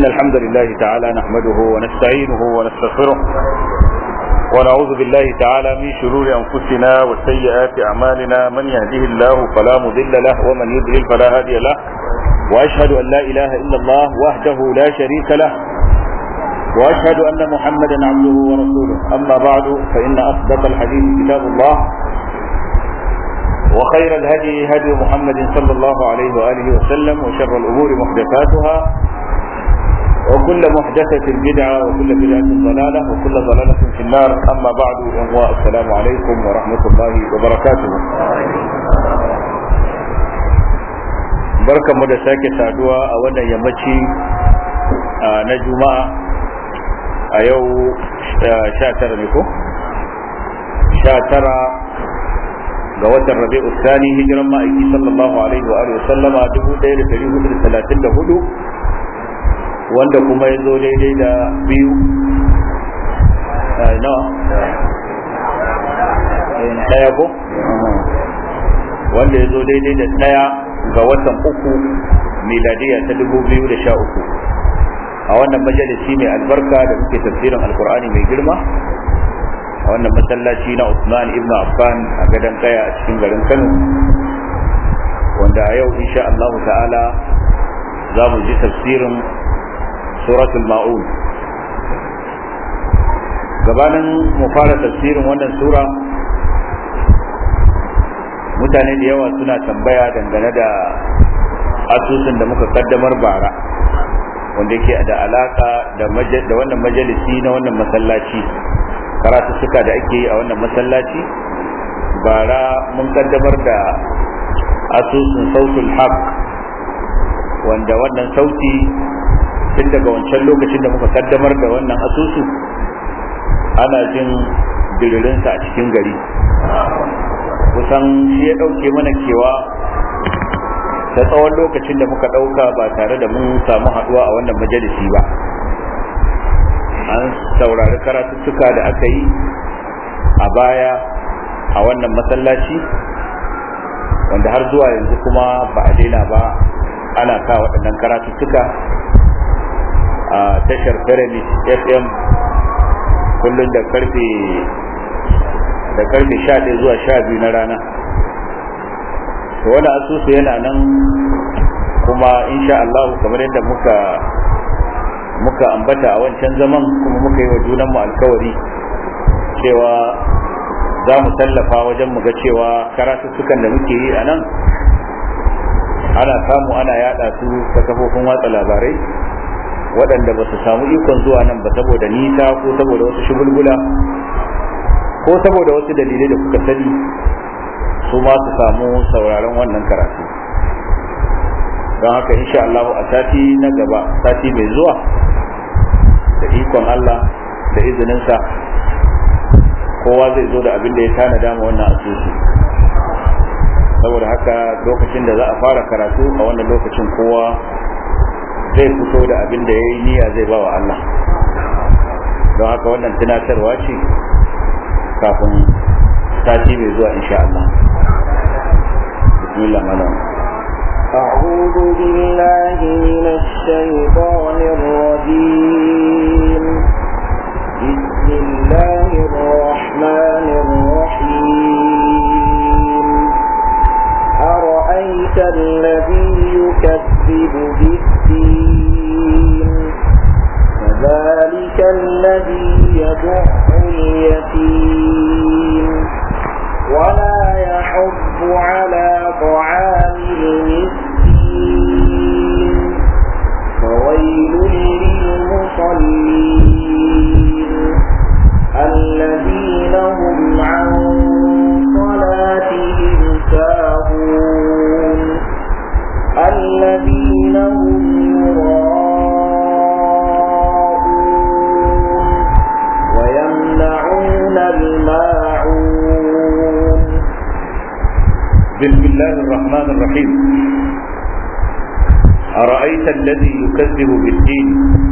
الحمد لله تعالى نحمده ونستعينه ونستغفره ونعوذ بالله تعالى من شرور أنفسنا وسيئات أعمالنا من يهده الله فلا مضل له ومن يضلل فلا هادي له وأشهد أن لا إله إلا الله وحده لا شريك له وأشهد أن محمدا عبده ورسوله أما بعد فإن أصدق الحديث كتاب الله وخير الهدي هدي محمد صلى الله عليه وآله وسلم وشر الأمور محدثاتها وكل محدثة بدعة وكل بدعة ضلالة وكل ضلالة في النار أما بعد السلام عليكم ورحمة الله وبركاته barkanmu da sake saduwa a wannan yammaci na juma'a a yau sha tara ne ko? sha tara ga watan rabi'u sani hijiran ma'aiki sallallahu alaihi wa alihi sallama dubu ɗaya da ɗari hudu da talatin da hudu wanda kuma ya zo daidai da biyu nawa ɗaya ko wanda ya zo daidai da ɗaya ga watan uku miladiya ta dubu biyu da sha uku a wannan majalisi mai albarka da muke tafsirin alkur'ani mai girma a wannan masallaci na Usman ibn Affan a gadon kaya a cikin garin Kano wanda a yau insha Allah ta'ala za mu ji tafsirin suratul ma'un gabanin mu fara tafsirin wannan sura mutane da yawa suna tambaya dangane da asusun da muka kaddamar bara wanda yake da alaka da wannan majalisi na wannan masallaci karatuttuka da ake yi a wannan masallaci bara mun kaddamar da asusun sautul haq wanda wannan sauti tun daga wancan lokacin da muka kaddamar da wannan asusu ana jin diririnsa a cikin gari kusan shi ya ɗauke mana kewa ta tsawon lokacin da muka ɗauka ba tare da mun samu haɗuwa a wannan majalisi ba an saurari karatuttuka da aka yi a baya a wannan masallaci wanda har zuwa yanzu kuma ba a daina ba ana sa waɗannan karatuttuka a tashar pyramid fm kullum da karfe da karfe 11 zuwa 12 na rana to wani asusu yana nan kuma insha Allah kamar yadda muka muka ambata a wancan zaman kuma muka yi wa junanmu alkawari cewa za mu tallafa wajen mu ga cewa karatuttukan da muke yi a nan ana samu ana yada su ta kafofin watsa labarai waɗanda ba su samu ikon zuwa nan ba saboda nisa ko saboda wasu shugulgula ko saboda wasu dalilai da kuka sani su ma su samu sauraron wannan karatu don haka insha Allah a sati na gaba sati mai zuwa da ikon Allah da izininsa kowa zai zo da abin da ya tanada ma wannan asusu saboda haka lokacin da za a fara karatu a wannan lokacin kowa zai fito da abin da ya yi niyya zai ba wa Allah don haka wannan tunatarwa ce kafin sati mai zuwa insha Allah bismillah malam أعوذ بالله من الشيطان الرجيم بسم الله الرحمن الرحيم أرأيت الذي يكذب بالدين فذلك الذي يدع اليتيم ولا يحض على طعام المسكين فويل للمصلين الذين هم عن صلاتهم ساهون الذين هم يراءون ويمنعون الماعون بسم الله الرحمن الرحيم أرأيت الذي يكذب بالدين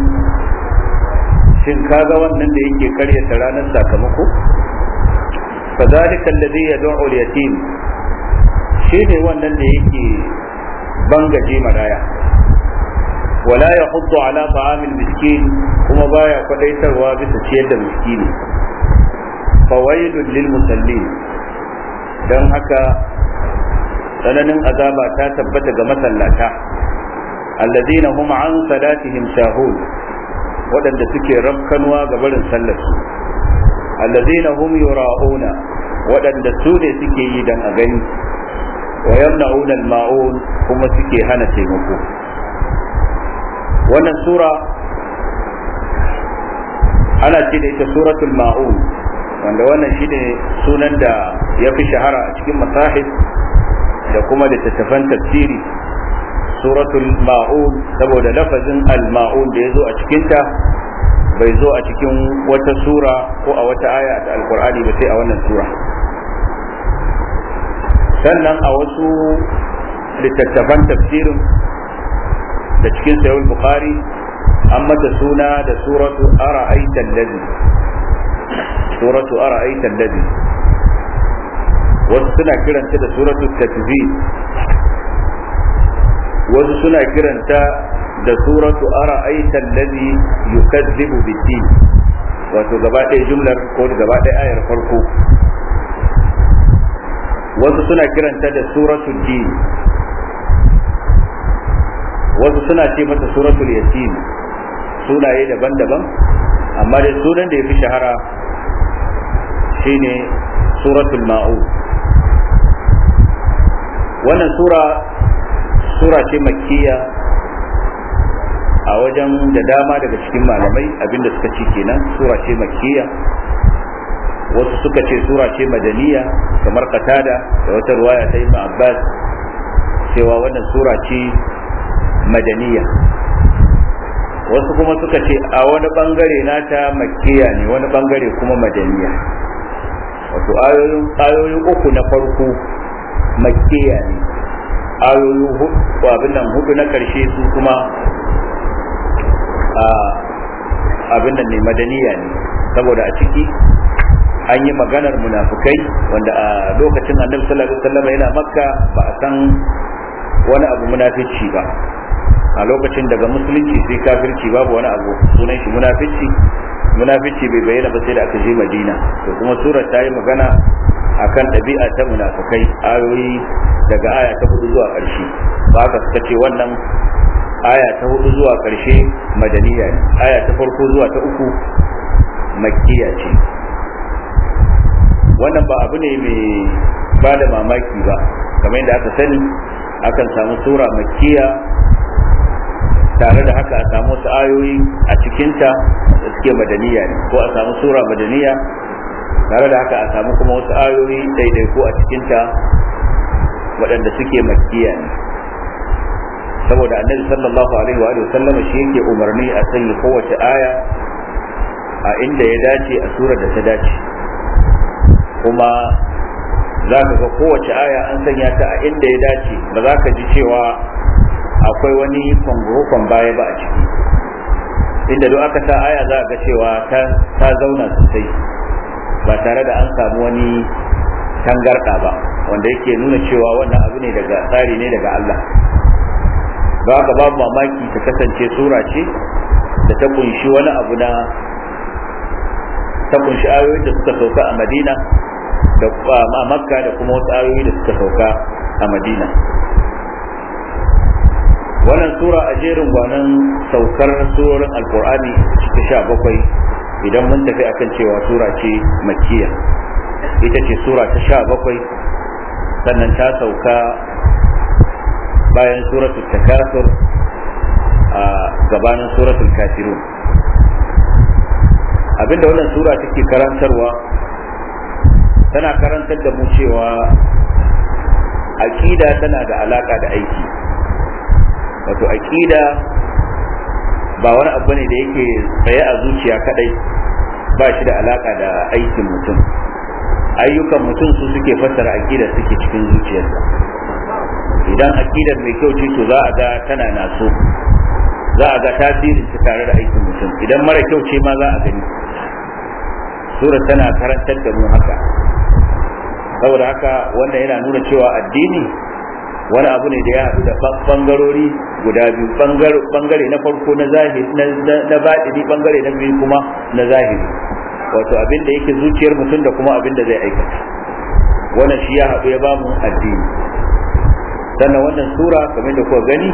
shin kaga wannan da yake karyata ranar sakamako fadhalika alladhi yad'u al-yatim shine wannan da yake bangaje maraya wala ya hudu ala ta'amil miskin kuma baya kwadaitarwa bisa ciyar da miskini fawailun lil musallin don haka tsananin azaba ta tabbata ga masallata alladhina hum an salatihim sahun waɗanda suke rafkanuwa ga barin sallarsu alladhina hum yura'una waɗanda su ne suke yi dan a gani wa yamna'una al-ma'un kuma suke hana taimako wannan sura ana ce da ita suratul ma'un wanda wannan shine sunan da ya fi shahara a cikin masahib da kuma da tattafan tafsiri suratul ma'un saboda lafazin al-ma'un da ya zo a cikinta bai zo a cikin wata sura ko a wata aya ta alkur'ani ba sai a wannan sura sannan a wasu littattafan tafsirin da cikin sayul bukhari an mata suna da suratu ara'aita allazi suratu ara'aita allazi wasu suna kiranta da suratu takzib wasu suna kiranta da suratu ara'aita allazi yukazzibu bid-din wato gaba ɗaya jumlar ko gaba ɗaya ayar farko wasu suna kiranta da suratul din wasu suna ce mata suratul yatim sunaye daban-daban amma dai sunan da ya fi shahara shine suratul ma'u wannan sura sura ce makkiya a wajen da dama daga cikin malamai abinda suka ci kenan sura ce makkiya wasu suka ce sura ce madaniya kamar katada da wata ruwaya ta ibn abbas cewa wannan sura ce madaniya wasu kuma suka ce a wani bangare nata makkiya ne wani bangare kuma madaniya wato ayoyin uku na farko makkiya ne ayoyi hudu abin nan hudu na karshe su kuma abin nan ne madaniya ne saboda a ciki an yi maganar munafukai wanda a lokacin annabi sallallahu alaihi wasallam yana makka ba a san wani abu munafici ba a lokacin daga musulunci sai kafirci babu wani abu sunan shi munafici munafici bai bayyana ba sai da aka je madina to kuma surar ta yi magana akan ɗabi'a ta munafukai ayoyi daga aya ta hudu zuwa ƙarshe ba haka suka ce wannan aya ta hudu zuwa ƙarshe madaniya ne aya ta farko zuwa ta uku makkiya ce wannan ba abu ne mai ba da mamaki ba kamar yadda aka sani akan samu sura makkiya tare da haka a samu wasu ayoyi a cikinta da suke madaniya ne ko a samu sura madaniya tare da haka a samu kuma wasu ayoyi daidaiku a cikinta waɗanda suke makkiya ne saboda annabi sallallahu alaihi wa sallama shi yake umarni a sanya kowace aya a inda ya dace a surar da ta dace kuma za ka ga kowace aya an sanya ta a inda ya dace ba za ka ji cewa akwai wani kwangurukon baya ba a ciki inda duk aka sa aya za a ga cewa ta zauna sosai ba tare da an samu wani tangarɗa ba wanda yake nuna cewa wannan abu ne daga tsari ne daga Allah ba ka babu mamaki ta kasance sura ce da ta kunshi wani abu na ta kunshi ayoyin da suka sauka a madina da a makka da kuma wasu ayoyi da suka sauka a madina wannan sura a jerin gwanan saukar surorin alkur'ani ta sha bakwai idan mun tafi akan cewa sura ce makiya ita ce sura ta sha bakwai sannan ta sauka bayan suratul takasur a gabanin suratul kafirun abinda wannan sura take karantarwa tana karantar da mu cewa aƙida tana da alaƙa da aiki wato aƙida ba wani abu ne da yake tsaye a zuciya kadai ba shi da alaƙa da aikin mutum ayyukan mutum su suke fassara aƙidar suke cikin zuciyarsa idan aƙidar mai kyau ce to za a ga tana naso za a ga tasirin ta tare da aikin mutum idan mara kyau ce ma za a gani sura tana karantar da mu haka saboda haka wannan yana nuna cewa addini wani abu ne da ya haɗu da bangarori guda biyu bangare na farko na zahiri na baɗini bangare na biyu kuma na zahiri wato abin da yake zuciyar mutum da kuma abin da zai aikata wannan shi ya haɗu ya ba mu addini sannan wannan sura kamar da kuka gani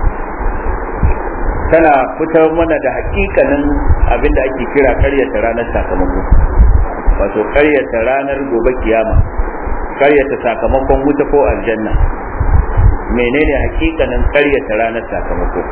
tana fitar mana da hakikanin abin da ake kira karyata ranar sakamako wato karyata ranar gobe kiyama karyata sakamakon wuta ko aljanna menene hakikanin karyata ranar sakamako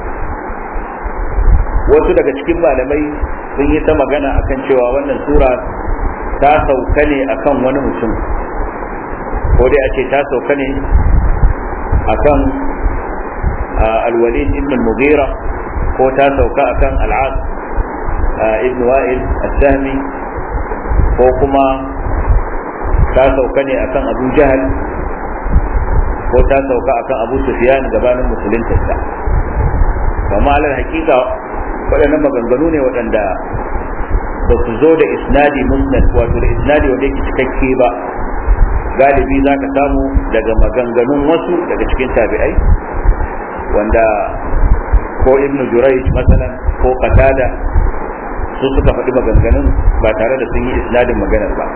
wasu daga cikin malamai sun yi ta magana akan cewa wannan sura ta sauka ne akan wani mutum ko dai a ce ta sauka ne akan alwalid ibn mughira ko ta sauka akan al'ad ibn wa'il as-sahmi ko kuma ta sauka ne akan abu jahal ko ta sauka akan abu sufyan gabanin musuluntarsa amma alal hakika waɗannan maganganu ne waɗanda ba su zo da isnadi musnad wato da isnadi wanda yake cikakke ba galibi za ka samu daga maganganun wasu daga cikin tabi'ai wanda ko ibnu jurayj masalan ko qatada su suka faɗi maganganun ba tare da sun yi isnadin maganar ba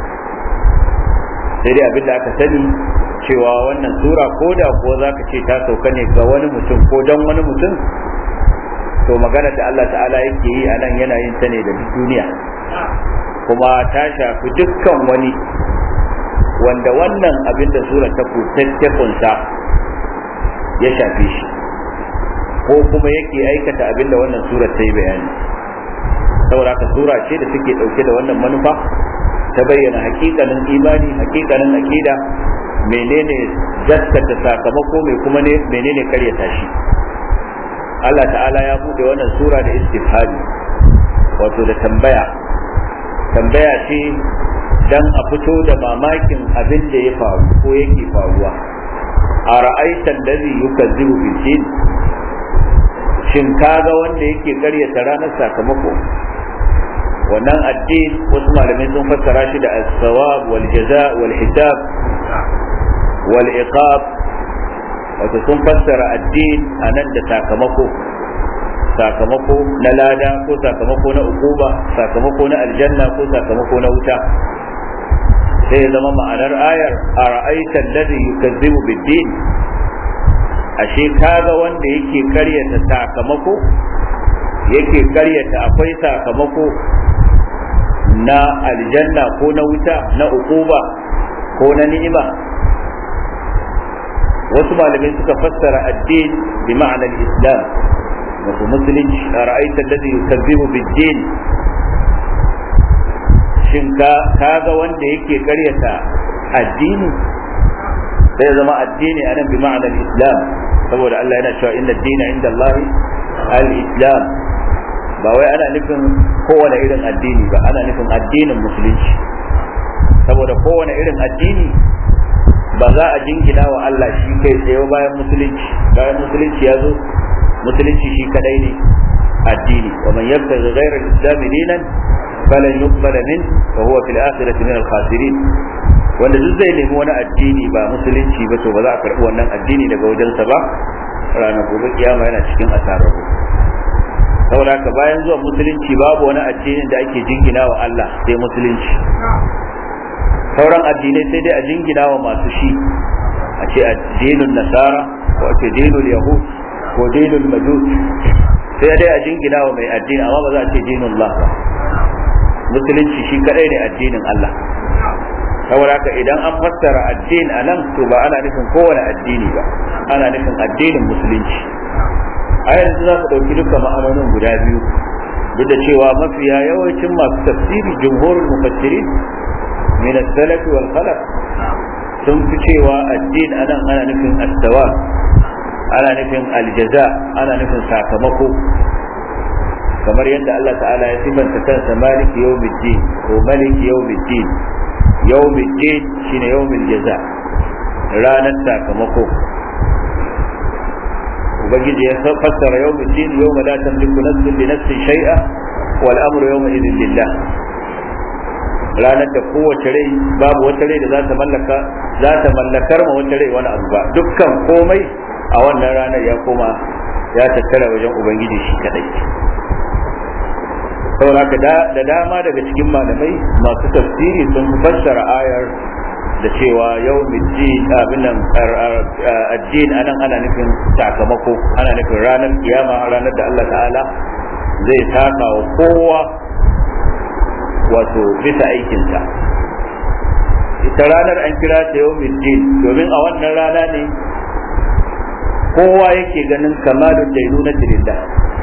sai dai abin da aka sani cewa wannan sura ko da ko za ka ce ta sauka ne ga wani mutum ko don wani mutum to magana da Allah ta'ala yake yi a nan yana yin ta ne da duk duniya kuma ta shafi dukkan wani wanda wannan abin da sura ta kunsa ya shafe shi ko kuma yake aikata abin da wannan sura ta yi bayani saboda ka sura ce da suke dauke da wannan manufa ta bayyana hakikanin imani hakikanin akida menene gaskata sakamako mai kuma ne menene karyata shi Allah ta'ala ya bude wannan sura da istifhami wato da tambaya tambaya ce dan a fito da mamakin abin da ya faru ko yake faruwa a ra'aitan da zai yukazzibu bil din shin kaga wanda yake karyata ranar sakamako wannan addin wasu malamai sun fassara shi da as-sawab wal jaza wal hisab wal iqab wato sun fassara addin anan da sakamako sakamako na lada ko sakamako na ukuba sakamako na aljanna ko sakamako na wuta sai zama ma'anar ayar a ra'aitan ladhi yukazzibu bid-din ashe kaga wanda yake karyata sakamako yake karyata akwai sakamako na aljanna ko na wuta na ukuba ko na ni'ima wasu malamai suka fassara addin bi ma'anar islam wato musulunci a ra'aitar da yukazzibu bid-din shin ka ga wanda yake karyata addini sai zama addini anan bi ma'anar islam saboda Allah yana cewa inna dina inda Allah al-islam ba wai ana nufin kowane irin addini ba ana nufin addinin musulunci saboda kowane irin addini ba za a jingina wa Allah shi kai tsaye bayan musulunci bayan musulunci ya zo musulunci shi kadai ne addini wa man yabtaghi ghayra al-islam dinan falan yuqbala min wa huwa fil akhirati min al-khasirin wanda duk zai nemi wani addini ba musulunci ba to ba za a karbi wannan addini daga wajensa ba ranar gobe kiyama yana cikin asararru saboda haka bayan zuwa musulunci babu wani addinin da ake jingina wa Allah sai musulunci sauran addinai sai dai a jingina wa masu shi a ce addinin nasara ko a ce dinul yahud ko dinul majus sai dai a jingina wa mai addini amma ba za a ce dinul Allah ba musulunci shi kadai ne addinin Allah saboda haka idan an fassara addini a nan to ba ana nufin kowane addini ba ana nufin addinin musulunci a yanzu za ku ɗauki duka ma'anonin guda biyu duk da cewa mafiya yawancin masu tafsiri jumhurul mufassirin min as-salaf wal khalaf sun fi cewa addini anan ana nufin as-sawa ana nufin aljaza ana nufin sakamako kamar yadda Allah ta'ala ya sifanta kansa maliki yawmiddin ko maliki yawmiddin yawmiddin shine yawmil jaza ranar sakamako ubangiji ya fassara yawmiddin yawma la tamliku nafsun li nafsin shay'a wal amru yawma idhin lillah ranar da kowace rai babu wata rai da za ta mallaka za ta mallakar ma wata rai wani abu ba dukkan komai a wannan ranar ya koma ya tattara wajen ubangiji shi kadai saboda da dama daga cikin malamai masu tafsiri sun fassara ayar da cewa yau mijin abin nan addin anan ana nufin sakamako ana nufin ranar kiyama ranar da Allah ta'ala zai saka wa kowa wato bisa aikinsa ita ranar an kira ta yau mijin domin a wannan rana ne kowa yake ganin kamalun dainuna lillah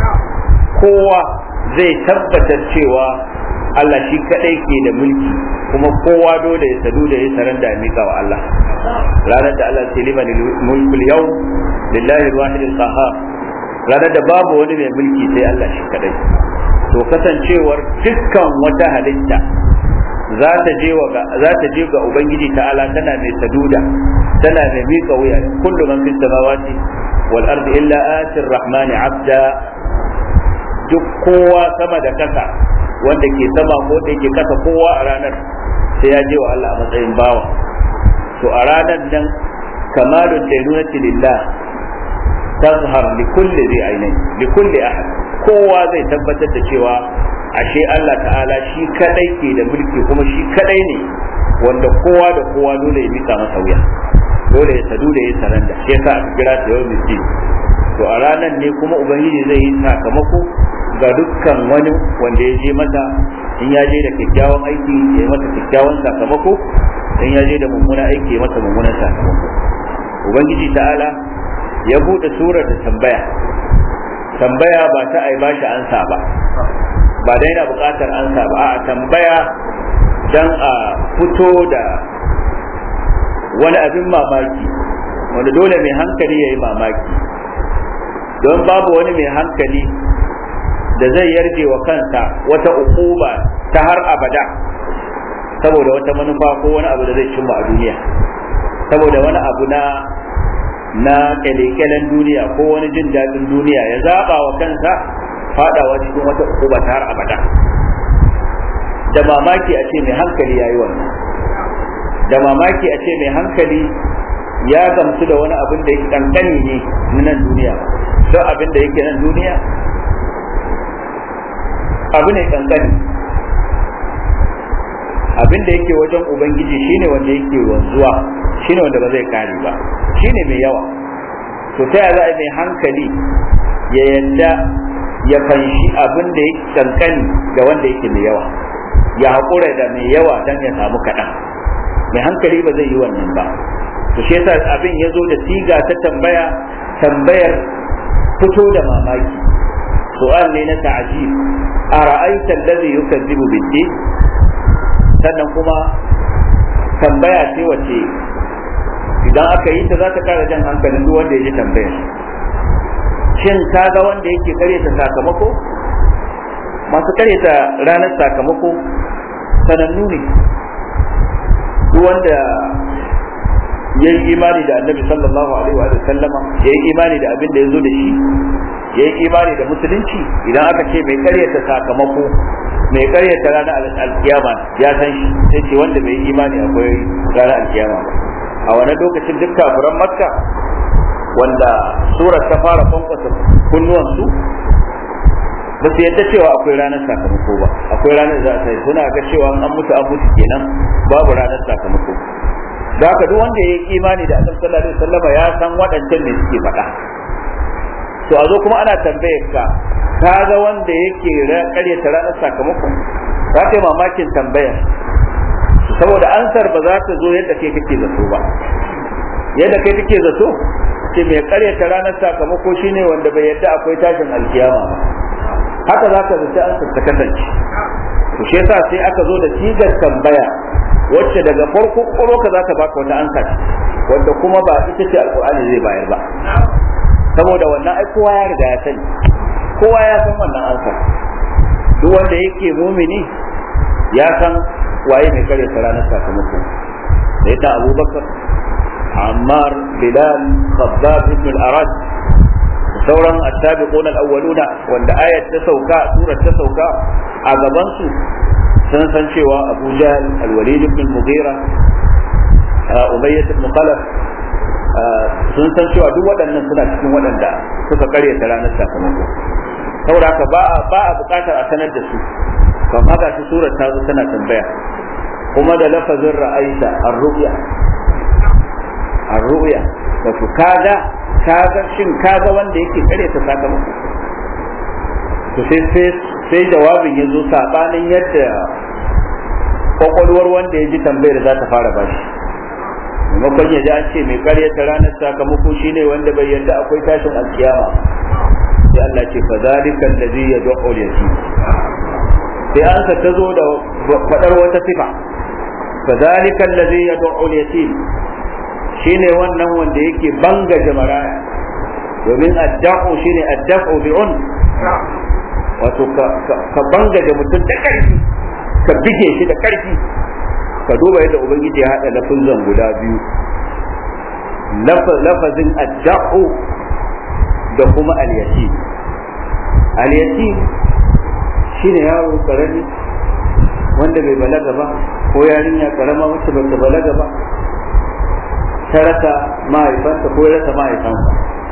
kowa zai tabbatar cewa Allah shi kadai ke da mulki kuma kowa dole ya sadu da ya saran da mika wa Allah ranar da Allah ce liman mulkul yau lillahi alwahid alqahar ranar da babu wani mai mulki sai Allah shi kadai to kasancewar dukkan wata halitta za ta je wa za ta je ga ubangiji ta'ala tana mai saduda tana mai mika wuya kullu man fis samawati wal ardi illa atir rahmani abda duk kowa sama da kasa wanda ke sama ko da yake kasa kowa a ranar sai ya je wa Allah a matsayin bawa to a ranar nan kamalun dainunati lillah tazhar li kulli zai ainihin li kulli ahad kowa zai tabbatar da cewa ashe Allah ta'ala shi kadai ke da mulki kuma shi kadai ne wanda kowa da kowa dole ya mika masa wuya dole ya sadu da ya saranda shi yasa aka kira ta yau miskin to a ranar ne kuma ubangiji zai yi sakamako ga dukkan wani wanda ya je mata in ya je da kyakkyawan aiki ya yi mata kyakkyawan sakamako in ya je da mummunan aiki ya mata mummunan sakamako ubangiji ta'ala ya bude surar da tambaya tambaya ba ta ai bashi ansa ba ba dai na bukatar ansa ba a tambaya dan a fito da wani abin mamaki wanda dole mai hankali ya yi mamaki don babu wani mai hankali da zai yarje wa kansa wata ukuba ta har abada saboda wata manufa ko wani abu da zai cimma a duniya saboda wani abu na na kyalekyalen duniya ko wani jin daɗin duniya ya zaɓa wa kansa faɗawa cikin wata ukuba ta har abada da mamaki a ce mai hankali ya yi wannan da mamaki a ce mai hankali ya gamsu da wani abin da yake kankani ne na nan duniya don abin da yake nan duniya abu ne kankani abin da yake wajen ubangiji shine wanda yake wanzuwa shine wanda ba zai kare ba shine mai yawa to ta yaya za a mai hankali ya yadda ya fanshi abin da yake kankani da wanda yake mai yawa ya haƙura da mai yawa don ya samu kaɗan mai hankali ba zai yi wannan ba to shi yasa abin ya zo da siga ta tambaya tambayar fito da mamaki su'al ne na ta'jib a ra'aita allazi yukazzibu bid-din sannan kuma tambaya ce wace idan aka yi ta za ta kara jan hankalin duk wanda ya ji tambayar shin ka ga wanda yake karyata sakamako masu karyata ranar sakamako sanannu ne duk wanda ya yi imani da annabi sallallahu alaihi wa sallama ya yi imani da abin da ya zo da shi ya yi imani da musulunci idan aka ce mai karyata sakamako mai karyata ranar alkiyama ya san shi sai ce wanda bai yi imani akwai ranar alkiyama a wani lokacin duk kafiran makka wanda surar ta fara kwankwasa kunnuwansu ba su yadda cewa akwai ranar sakamako ba akwai ranar za a sai suna ga cewa an mutu an mutu kenan babu ranar sakamako da haka duk wanda ya yi imani da annabi sallallahu alaihi wasallam ya san waɗancan ne suke faɗa to a zo kuma ana tambayar ka ka ga wanda yake karyata ranar sakamakon za ka yi mamakin tambayar saboda ansar ba za ta zo yadda kai kake zato ba yadda kai kake zato ce mai karyata ranar sakamako shine wanda bai yadda akwai tashin alkiyama ba haka za ka zaci ansar ta kasance to shi yasa sai aka zo da sigar tambaya wacce daga farko koro ka za ta baka wata ansa wanda kuma ba ita ce alkur'ani zai bayar ba saboda wannan ai kowa ya riga ya sani kowa ya san wannan ansa duk wanda yake mumini ya san waye mai kare ta ranar sakamako da yadda abubakar ammar bilal khabbab ibn al-arad sauran attabiqun al-awwaluna wanda ayat ta sauka surar ta sauka a gaban su sun san cewa abu jahl al-walid ibn al-mughira umayyah ibn khalaf sun san cewa duk waɗannan suna cikin waɗanda suka karyata ranar sakamako saboda ka ba ba a buƙatar a sanar da su kamar ga shi surar ta zo tana tambaya kuma da lafazin ra'aita ar-ru'ya ar-ru'ya wato kaga kaga shin kaga wanda yake karyata sakamako to sai sai sai jawabin ya zo sabanin yadda kwakwalwar wanda ya ji tambayar za ta fara bashi maimakon ya ji an ce mai karyata ranar sakamako shine wanda bai yarda akwai tashin alkiyama sai Allah ce fa zalika allazi yad'u al-yatim sai an ta zo da fadar wata sifa fa zalika allazi yad'u al-yatim shine wannan wanda yake banga jamaraya domin adda'u shine adda'u bi'un wato ka banga da mutum da karfi ka bige shi da karfi ka duba yadda ubangiji ya hada lafazan guda biyu lafazin adda'u da kuma al-yatim al-yatim shine yaro karami wanda bai balaga ba ko yarinya karama wacce ba ta balaga ba ta rasa mahaifanta ko ya rasa mahaifansa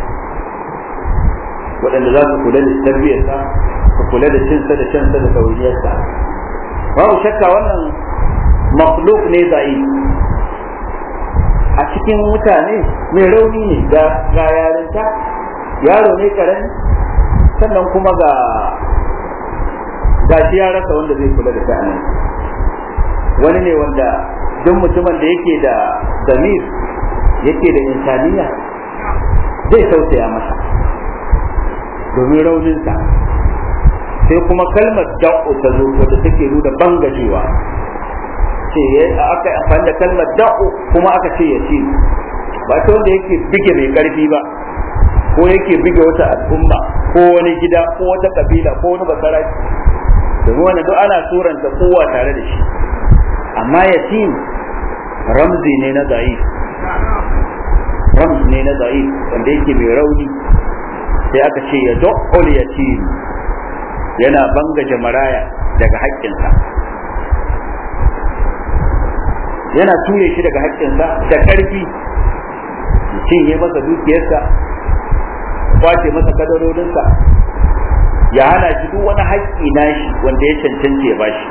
waɗanda za su kula da tarbiyyarsa su kula da cinsa da shansa da sauriyarsa babu shakka wannan makhluk ne za'i a cikin mutane mai rauni ne ga yarinta yaro ne karami sannan kuma ga ga shi ya rasa wanda zai kula da sha'anin wani ne wanda duk mutumin da yake da zamir yake da insaniya zai tausaya masa domin rauninsa sai kuma kalmar da'u ta zo wadda take nuna bangajewa ce aka amfani da kalmar da'u kuma aka ce ya ce ba ta wanda yake bige mai karfi ba ko yake bige wata al'umma ko wani gida ko wata kabila ko wani basaraki domin wani duk ana suranta kowa tare da shi amma yatim ramzi ne na za'if rams ne na za'if wanda yake mai rauni sai aka ce ya do'ul yatim yana bangaje maraya daga haƙƙinsa yana ture shi daga haƙƙinsa da ƙarfi cinye masa dukiyarsa kwace masa kadarorinsa ya hana shi duk wani haƙƙi nashi wanda ya cancanci ya bashi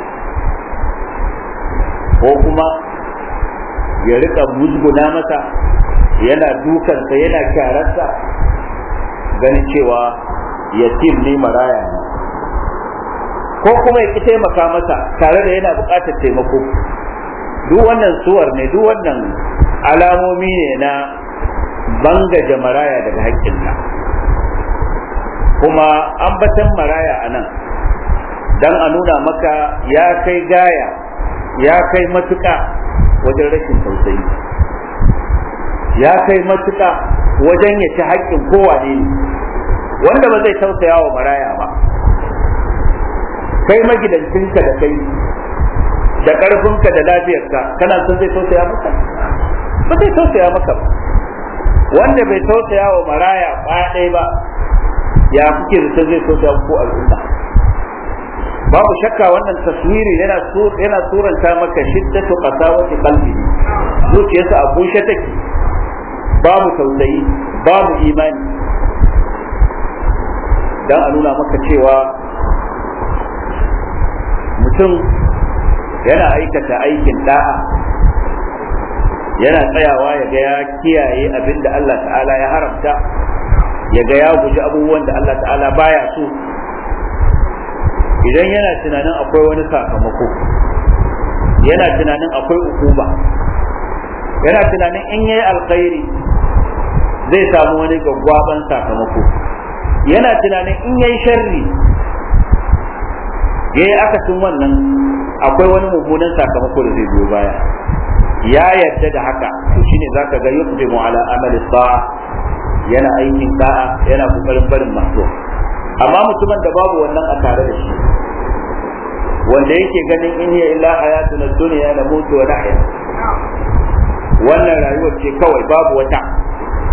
ko kuma ya rika musguna masa yana dukansa yana kyararsa ganin cewa yatim ne maraya ne ko kuma ya ki taimaka masa tare da yana buƙatar taimako duk wannan suwar ne duk wannan alamomi ne na bangaje maraya daga haƙƙinsa kuma ambatan maraya a nan don a nuna maka ya kai gaya ya kai matuƙa wajen rashin tausayi ya kai matuƙa wajen ya ci haƙƙin kowane ne wanda ba zai tausaya wa maraya ba kai magidancinka da kai da ƙarfinka da lafiyarka kana son zai tausaya maka ba zai tausaya maka ba wanda bai tausaya wa maraya ɗaya ba ya kuke da zai tausaya ko al'umma babu shakka wannan taswiri yana yana suranta maka shiddatu qasawati qalbi zuciyarsa a bushe take babu tausayi babu imani dan a nuna maka cewa mutum yana aikata aikin da'a yana tsayawa ya ga ya kiyaye abin da Allah ta'ala ya haramta ya ga ya guji abubuwan da Allah ta'ala baya so idan yana tunanin akwai wani sakamako yana tunanin akwai ukuba yana tunanin in yayi alkhairi zai samu wani gaggwaban sakamako yana tunanin in yayi sharri yayi akasin wannan akwai wani mummunan sakamako da zai biyo baya ya yarda da haka to shine zaka ga yuqdimu ala amali sa'a yana aikin da'a yana kokarin barin masu amma mutumin da babu wannan a tare da shi wanda yake ganin in hiya illa hayatun dunya na mutu wa nahya wannan rayuwar ce kawai babu wata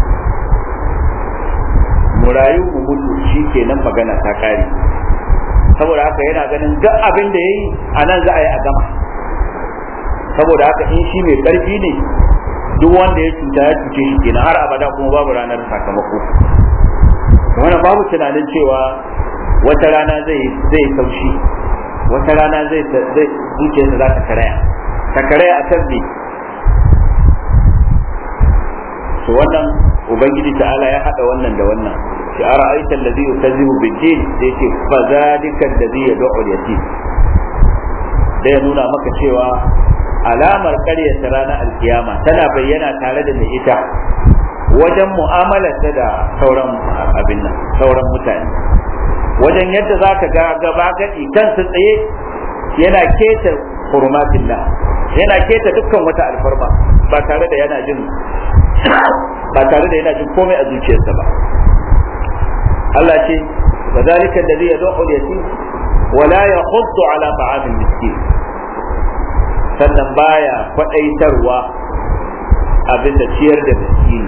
mu rayu mu mutu shi kenan magana ta kare saboda haka yana ganin duk abin da yayi a nan za a yi a gama saboda haka in shi mai karfi ne duk wanda ya cuta ya cuce shi kenan har abada kuma babu ranar sakamako wannan babu tunanin cewa wata rana zai zai taushi wata rana zai zai zuciyarsa za ta karaya ta karaya a kan to wannan ubangiji ta'ala ya hada wannan da wannan shi ara aita allazi yukazzibu bid-din da yake fa zalika allazi yad'u al-yatim da ya nuna maka cewa alamar karyata ranar alkiyama tana bayyana tare da mai ita wajen mu'amalarsa da sauran abin nan sauran mutane wajen yadda za ka ga gaba gadi kansa tsaye yana keta hurumatillah yana keta dukkan wata alfarma ba tare da yana jin ba tare da yana jin komai a zuciyarsa ba Allah ce wa zalika alladhi yad'u al-yatim wa la yahuddu ala ta'am al-miskin sannan baya kwadaitarwa abin da ciyar da miskini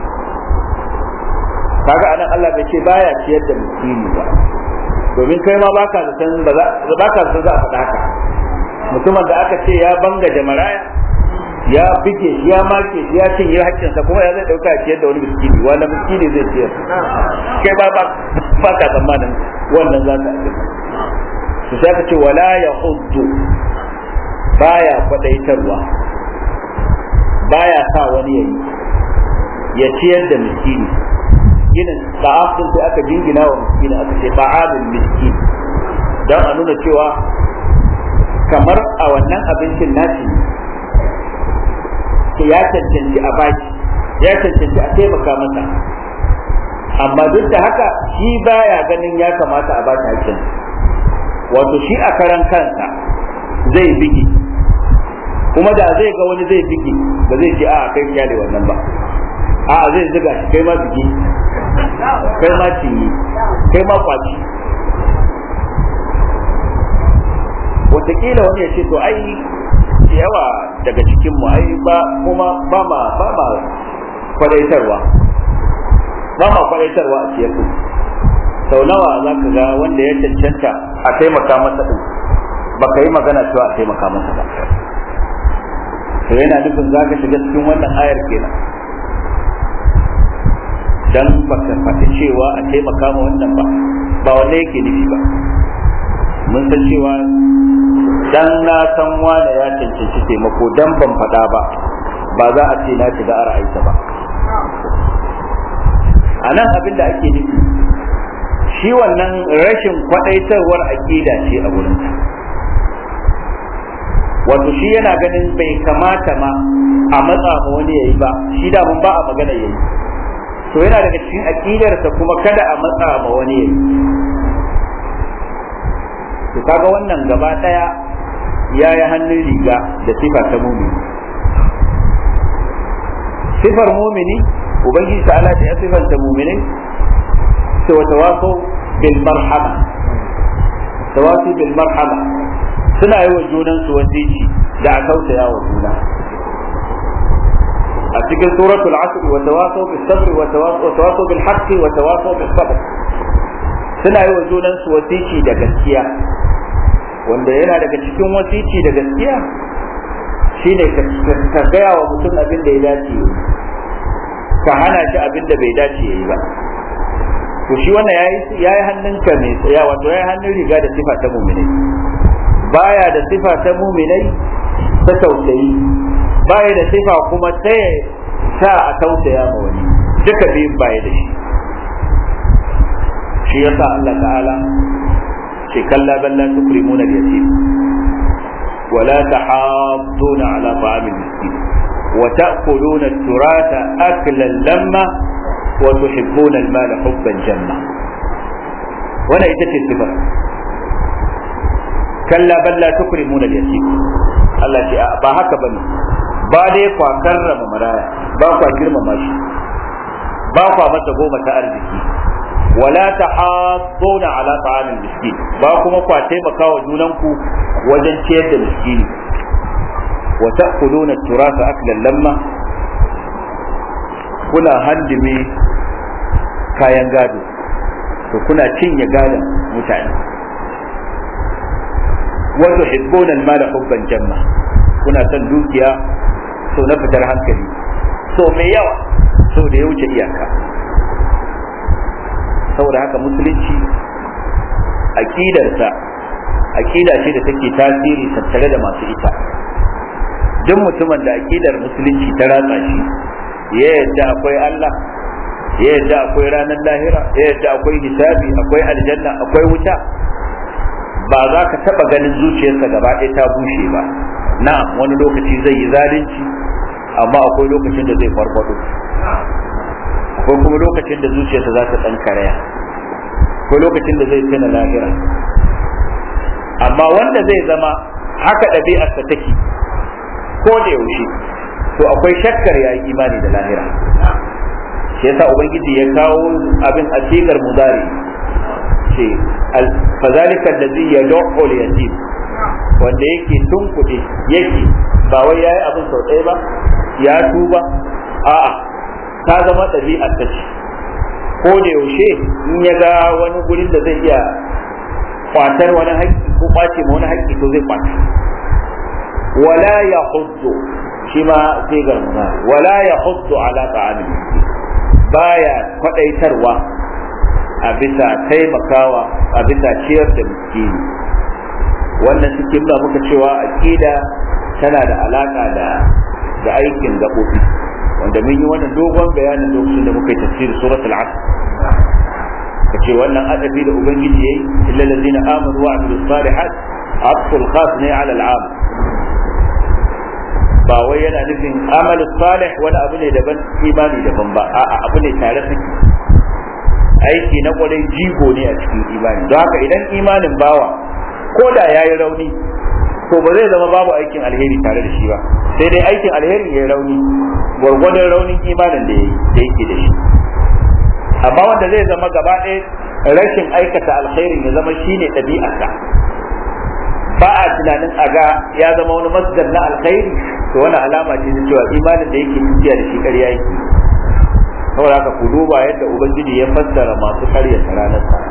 kaga anan Allah bai ce baya ciyar da miskini ba domin kai ma baka zaton ba baka zaton za a faɗa haka mutumin da aka ce ya banga da maraya ya bige shi ya make shi ya cinye haƙƙinsa kuma ya zai dauka ciyar da wani miskini wani miskini zai ciyar kai ba ba ka tsammanin wannan za ka su sai ka ce wala ya huddu baya kwadaitarwa baya sa wani yayi ya ciyar da miskini ginin ta'afin sai aka jingina wa miskini aka ce ta'amul miskin don a nuna cewa kamar a wannan abincin nashi to ya cancanci a baki ya cancanci a taimaka masa amma duk da haka shi baya ganin ya kamata a baki hakkin wato shi a karan kansa zai bige kuma da zai ga wani zai bige ba zai ce a kai kyale wannan ba a zai ziga shi kai ma bige kai ma cinye kai ma kwaci wataƙila wani ya ce to ai yawa daga cikin mu ai ba kuma ba ma ba ma kwadaitarwa ba ma kwadaitarwa a ciyar din sau nawa za ka ga wanda ya cancanta a taimaka masa din ba ka yi magana cewa a taimaka masa ba to yana nufin za ka shiga cikin wannan ayar kenan dan baka faɗi cewa a taimaka ma wannan ba ba wanne yake nufi ba mun san cewa dan na san wane ya cancanci taimako dan ban faɗa ba ba za a ce na shiga a ra'ayinsa ba a nan abin da ake nufi shi wannan rashin kwaɗaitarwar aƙida ce a wurin wato shi yana ganin bai kamata ma a matsa ma wani yayi ba shi da mun ba a magana yayi to yana daga cikin aƙidarsa kuma kada a matsa ma wani yayi to kaga wannan gaba ɗaya ya yi hannun riga da sifa ta mumini sifar mumini ubangiji ta ala ya sifanta muminai sai wa tawaso bil marhama tawaso bil marhama suna yi wa junan su wasici da a tausaya wa juna a cikin suratul asr wa tawaso bis sabr wa tawaso bil haqqi wa tawaso bis sabr suna yi wa junan su wasici da gaskiya wanda yana daga cikin wasici da gaskiya shine ka gaya wa mutum abin da ya dace ka hana shi abin da bai dace ya yi ba to shi wannan ya yi hannunka mai tsaya wato ya yi hannun riga da sifa ta muminai baya da sifa ta muminai ta tausayi baya da sifa kuma ta sa a tausaya ma wani duka biyun baya da shi shi yasa Allah ta'ala ce kalla bal la tukrimuna al-yatim wa la tahadduna ala ta'am al-miskin wa ta'kuluna at-turatha aklan lamma wa tuhibbuna al-mala hubban jamma wannan ita ce sifar kalla bal la tukrimuna al-yatim Allah ce ba haka bane ba dai kwa karrama maraya ba kwa girmama shi ba kwa masa goma ta arziki wala tahadduna ala ta'amil miskin ba kuma kwa taimaka wa junanku wajen ciyar da miskini wa ta'kuluna turasa aklan lamma kuna handime kayan gado to kuna cinye gadon mutane wa tuhibbuna al-mala hubban jamma kuna son dukiya so na fitar hankali so mai yawa so da ya wuce iyaka saboda haka musulunci aqidarsa aqida ce da take tasiri tattare da masu ita duk mutumin da aqidar musulunci ta ratsa shi ya yadda akwai Allah ya yadda akwai ranar lahira ya yadda akwai hisabi akwai aljanna akwai wuta ba za ka taba ganin zuciyarsa gaba ɗaya ta bushe ba na'am wani lokaci zai yi zalunci amma akwai lokacin da zai farfado akwai kuma lokacin da zuciyarsa za ta ɗan karaya akwai lokacin da zai tuna lahira amma wanda zai zama haka ɗabi'arsa take ko da yaushe to akwai shakkar ya yi imani da lahira shi yasa ubangiji ya kawo abin a sigar mudari ce fazalika allazi yad'u al-yatim wanda yake tunkuɗe yake ba wai yayi abin sau ɗaya ba ya tuba a'a ta zama ɗabi'ar ta ce ko da yaushe in ya ga wani gurin da zai iya kwatar wani haƙƙi ko kwace ma wani haƙƙi to zai kwace wala ya huddu shi ma sai garmuna wala ya huddu ala ta'amin baya kwadaitarwa a bisa taimakawa a bisa ciyar da miskini wannan suke nuna muka cewa aqida tana da alaka da da aikin gaɓoɓi wanda mun yi wannan dogon bayanin lokacin da muka yi tafsir surat al-asr kace wannan adabi da ubangiji yayi illa allazina amanu wa amilus salihat atful khas ne ala al-am ba wai yana nufin amalu salih wani abu ne daban imani daban ba a'a abu ne tare suke aiki na kwarai jigo ne a cikin imani don haka idan imanin bawa ko da ya yi rauni to ba zai zama babu aikin alheri tare da shi ba sai dai aikin alheri ya yi rauni gwargwadon raunin imanin da yake da shi amma wanda zai zama gaba ɗaya rashin aikata alkhairin ya zama shine ɗabi'arsa ba a tunanin a ga ya zama wani masdar na alkhairi to wani alama ce ta cewa imanin da yake tafiya da shi ƙarya yake saboda haka ku duba yadda ubangiji ya fassara masu ƙaryata ranar sa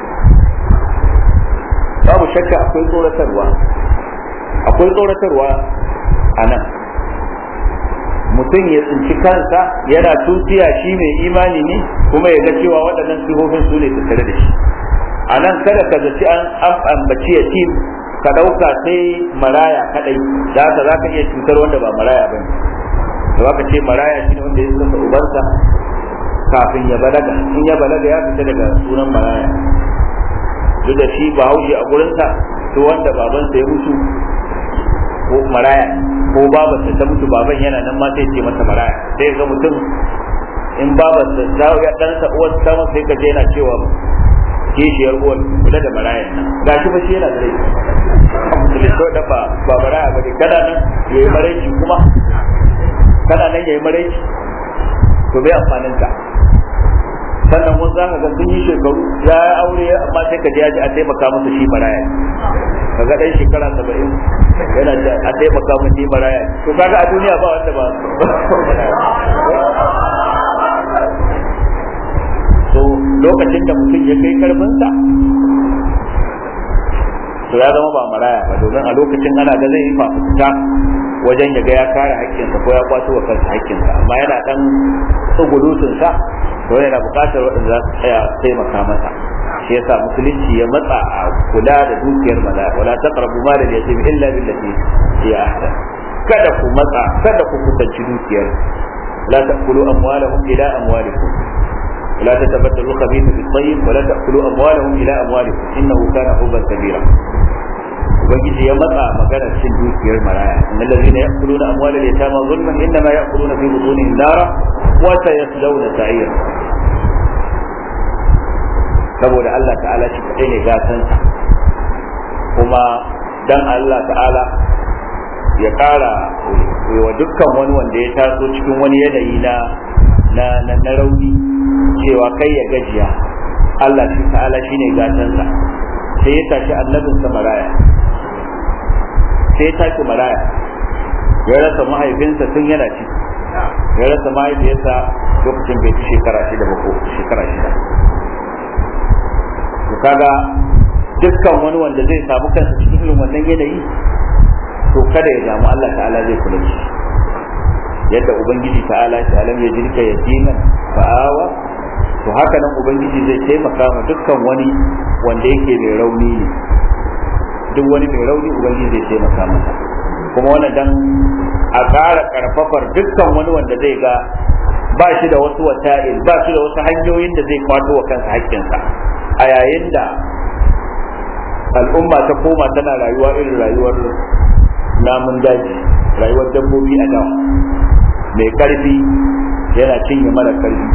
babu shakka akwai tsoratarwa akwai tsoratarwa a nan mutum ya tsinci kansa yana tutiya shi mai imani ne kuma ya ga cewa waɗannan sifofin su ne tattare da shi a nan kada ka zaci an ambaci ya tim ka ɗauka sai maraya kaɗai da haka za ka iya cutar wanda ba maraya ba ne da ka ce maraya shi ne wanda ya saka ubansa kafin ya balaga in ya balaga ya fita daga sunan maraya duk da shi ba haushe a gurinsa to wanda babansa ya mutu ko maraya ko babarsa ta mutu baban yana nan ma sai ce masa maraya sai ga mutum in babarsa ta ya ɗansa uwar ta sai ka je yana cewa kishiyar uwar kula da marayan nan ga shi fa shi yana da rai musulun ko da ba ba maraya ba ne kana nan ya yi maraici kuma kana nan ya yi maraici to bai amfanin ka sannan wasu za ka ga sun yi shekaru ya yi aure amma sai ka je ya ji a taimaka masa shi maraya ka ga ɗan shekara saba'in yana da a taimaka masa shi maraya to kaga a duniya ba wanda ba to lokacin da mutum ya kai karfinsa to ya zama ba maraya ba domin a lokacin ana ga zai yi fafutuka wajen ya ga ya kare haƙƙinsa ko ya kwato wa kansa haƙƙinsa amma yana dan tsugulutunsa to yana buƙatar waɗanda za su tsaya taimaka masa shi yasa musulunci ya matsa a kula da dukiyar mala wala taqrabu mal al-yatim illa billati hiya ahsan kada ku matsa kada ku kusanci dukiyar la ta'kulu amwalahum ila amwalikum ولا تتبدلوا الخبيث بالطيب ولا تأكلوا أموالهم إلى أموالكم إنه كان حبا كبيرا ubangiji ya matsa maganar cin dukiyar maraya innal ladhina ya'kuluna amwalal yatama zulman innama ya'kuluna fi butunihim nara wa sayaslawna sa'ira saboda Allah ta'ala shi kadai ne gatan kuma dan Allah ta'ala ya kara wa dukkan wani wanda ya taso cikin wani yanayi na na na rauni cewa kai ya gajiya Allah shi ta'ala shine gatansa sai ya tashi annabinsa maraya sai ya tashi maraya ya rasa mahaifinsa tun yana ci ya rasa mahaifiyarsa lokacin bai ci shekara shida ba ko shekara shida to kaga dukkan wani wanda zai samu kansa cikin irin wannan yanayi to kada ya damu Allah ta'ala zai kula da shi yadda ubangiji ta'ala ta alam ya jirka yatiman fa'awa to haka nan ubangiji zai taimaka ma dukkan wani wanda yake mai rauni ne duk wani mai rauni ubangiji zai taimaka masa kuma wannan dan a ƙara karfafar dukkan wani wanda zai ga ba shi da wasu wata'il ba shi da wasu hanyoyin da zai kwato wa kansa haƙƙinsa a yayin da al'umma ta koma tana rayuwa irin rayuwar namun daji rayuwar dabbobi a dawa mai karfi yana cinye mara karfi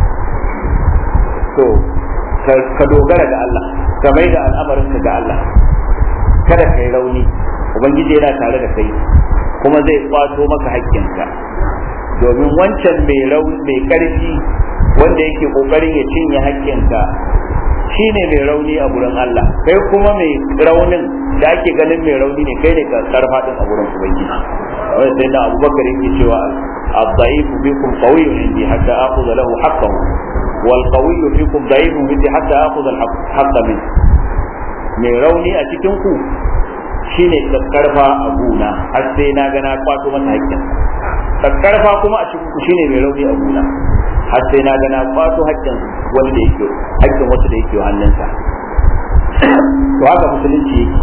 to ka dogara ga Allah ka mai da al'amarinka ga Allah kada ka yi rauni ubangiji yana tare da kai kuma zai kwato maka haƙƙinka domin wancan mai rauni mai karfi wanda yake kokarin ya cinye haƙƙinka shine mai rauni a gurin Allah kai kuma mai raunin da ake ganin mai rauni ne kai ne ka karfa din a gurin ubangiji wai sai da Abubakar yake cewa الضعيف فيكم قوي عندي حتى آخذ له حقه والقوي فيكم ضعيف عندي حتى آخذ الحق منه mai rauni a cikin ku shine kakkarfa a guna har sai na ga na kwato masa haƙƙin kakkarfa kuma a cikin ku shine mai rauni a guna har sai na ga na kwato haƙƙin wani da yake haƙƙin wasu da yake hannunsa to haka musulunci yake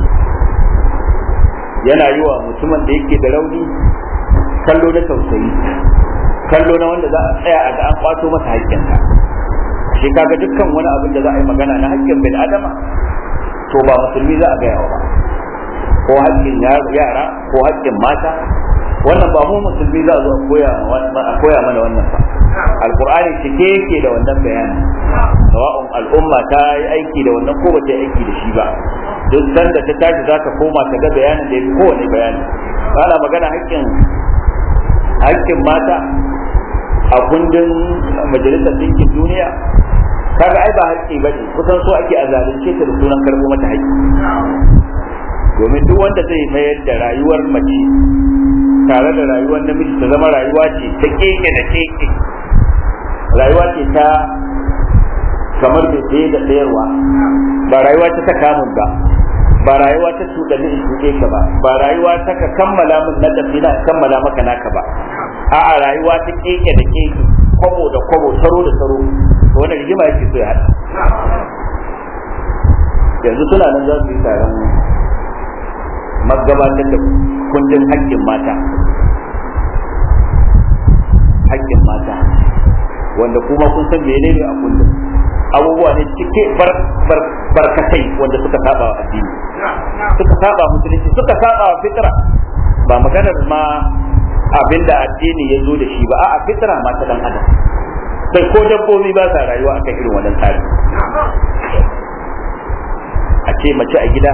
yana yi wa mutumin da yake da rauni kallo na tausayi kallo na wanda za a tsaya a ga an kwato masa haƙƙinsa shi kaga dukkan wani abin da za a yi magana na haƙƙin bil adama to ba musulmi za a gaya wa ba ko haƙƙin yara ko haƙƙin mata wannan ba mu musulmi za a zo a koya mana wannan ba alkur'ani cike yake da wannan bayani sawa'un al'umma ta yi aiki da wannan ko ba ta yi aiki da shi ba duk sanda ta tashi za ta koma ta ga bayanin da ya fi kowane bayani ana magana haƙƙin haƙƙin mata a kundin majalisar ɗinkin duniya kaga ai ba haƙƙi ba ne kusan so ake a zalunce ta da sunan karɓo mata haƙƙi domin duk wanda zai mayar da rayuwar mace tare da rayuwar namiji ta zama rayuwa ce ta keke da keke rayuwa ce ta kamar mai tsaye da tsayarwa ba rayuwa ta ta kamun ba ba rayuwa ta cuɗani in cuɗe ka ba ba rayuwa ta ka kammala min na tafi na kammala maka naka ba a'a rayuwa ta keke da keke kwabo da kwabo taro da taro wani rigima yake so ya haɗa yanzu suna nan za su yi taron magabatar da kundin haƙƙin mata haƙƙin mata wanda kuma kun san menene a kundin abubuwa ne cike barkatai wanda suka saba wa addini suka saba musulunci suka saba wa fitra ba maganar ma abinda addini ya zo da shi ba a'a fitra ma ta dan adam sai ko dabbobi ba sa rayuwa akan irin wannan tsari a ce mace a gida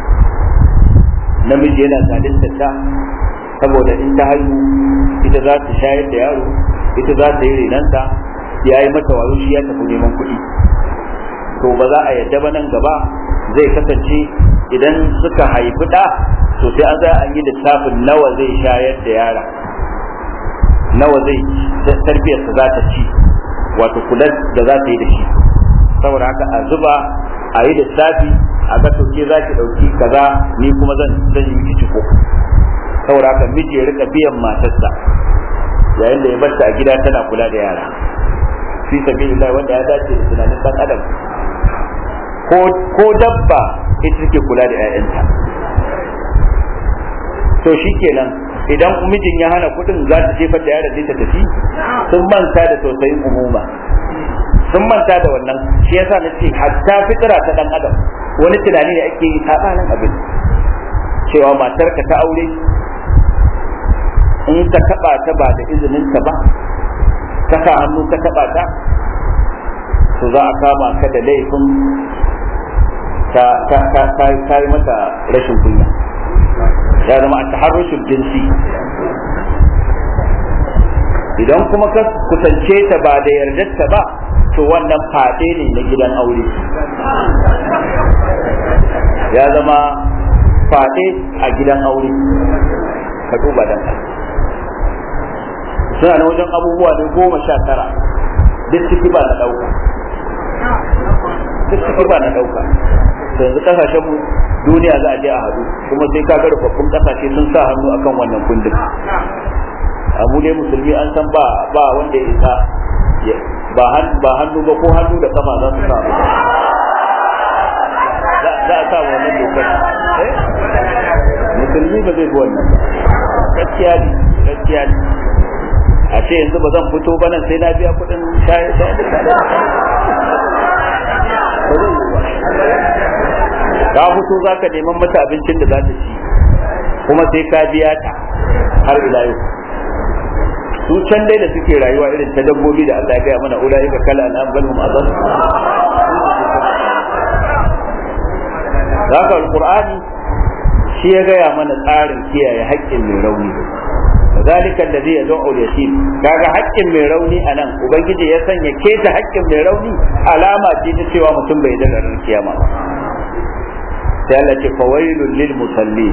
namiji yana zalunta ta saboda in ta haihu ita za ta shayar da yaro ita za ta yi renanta ya yi mata wayo shi ya tafi neman kuɗi to ba za a yadda ba nan gaba zai kasance idan suka haifi ɗa to sai an za an yi lissafin nawa zai shayar da yara nawa zai tarbiyarsa za ta ci wato kular da za ta yi da shi saboda haka a zuba a yi lissafi a ga to ke za ki ɗauki kaza ni kuma zan zan yi miki ciko saboda haka miji ya rika biyan matarsa yayin da ya barta a gida tana kula da yara fi sabilillah wanda ya dace da tunanin dan adam ko ko dabba ita take kula da 'ya'yanta to shikenan idan mijin ya hana kuɗin za ta jefar da yaron ta tafi sun manta da tausayin umuma sun manta da wannan shi yasa na ce hatta fitira ta dan adam wani tunani ne ake yi sabanin abin cewa matarka ta aure in ka taba ta ba da izinin ta ba ka sa hannu ka taba ta to za a kama ka da laifin ta ta yi mata rashin kunya ya zama a taharrushin jinsi idan kuma ka kusance ta ba da yardarta ba to wannan fade ne na gidan aure ya zama fade a gidan aure ka duba dan suna na wajen abubuwa ne goma sha tara duk ciki ba na ɗauka duk ciki ba na ɗauka to yanzu kasashen mu duniya za a je a haɗu kuma sai ka ga rufaffun kasashe sun sa hannu akan wannan kundin abu dai musulmi an san ba ba wanda ya isa ba hannu ba ko hannu da kafa za su sa za a sa wannan dokar musulmi ba zai bi wannan ba gaskiya ne gaskiya ne a ce yanzu ba zan fito ba nan sai na biya kuɗin shayar da ka fito za ka neman mata abincin da za ta ci kuma sai ka biya ta har ila yau su can dai da suke rayuwa irin ta dabbobi da Allah ya gaya mana ulaika kala an ambalhum azab haka alqur'ani shi ya gaya mana tsarin kiyaye haƙƙin mai rauni zalika alladhi yad'u al-yatim kaga haƙƙin mai rauni anan ubangiji ya sanya keta haƙƙin mai rauni alama ce ta cewa mutum bai da ranar kiyama ba sai Allah ce fawailul lil musallin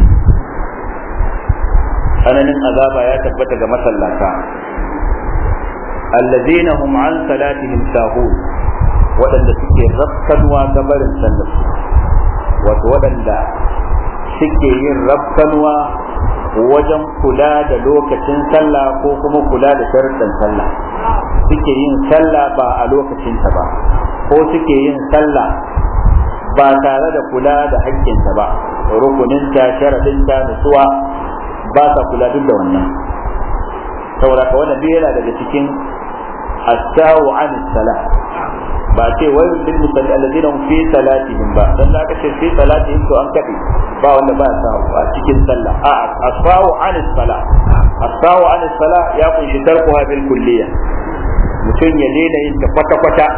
tsananin azaba ya tabbata ga masallata allazina hum an salatihim sahun waɗanda suke rafkanwa ga barin sallar wato waɗanda suke yin rafkanwa wajen kula da lokacin sallah ko kuma kula da sharuɗan sallah suke yin sallah ba a lokacinta ba ko suke yin sallah ba tare da kula da haƙƙinta ba rukuninta sharaɗinta nutsuwa ba sa kula duk da wannan saboda ka wannan duk yana daga cikin asawu an sala ba ce wai lil musalli alladhina hum fi salatihim ba dan da aka ce fi salatihim to an kade ba wanda ba sa a cikin sallah a asawu an sala asawu an sala ya kunshi tarkuha bil kulliya mutum ya daina yin ta kwata kwata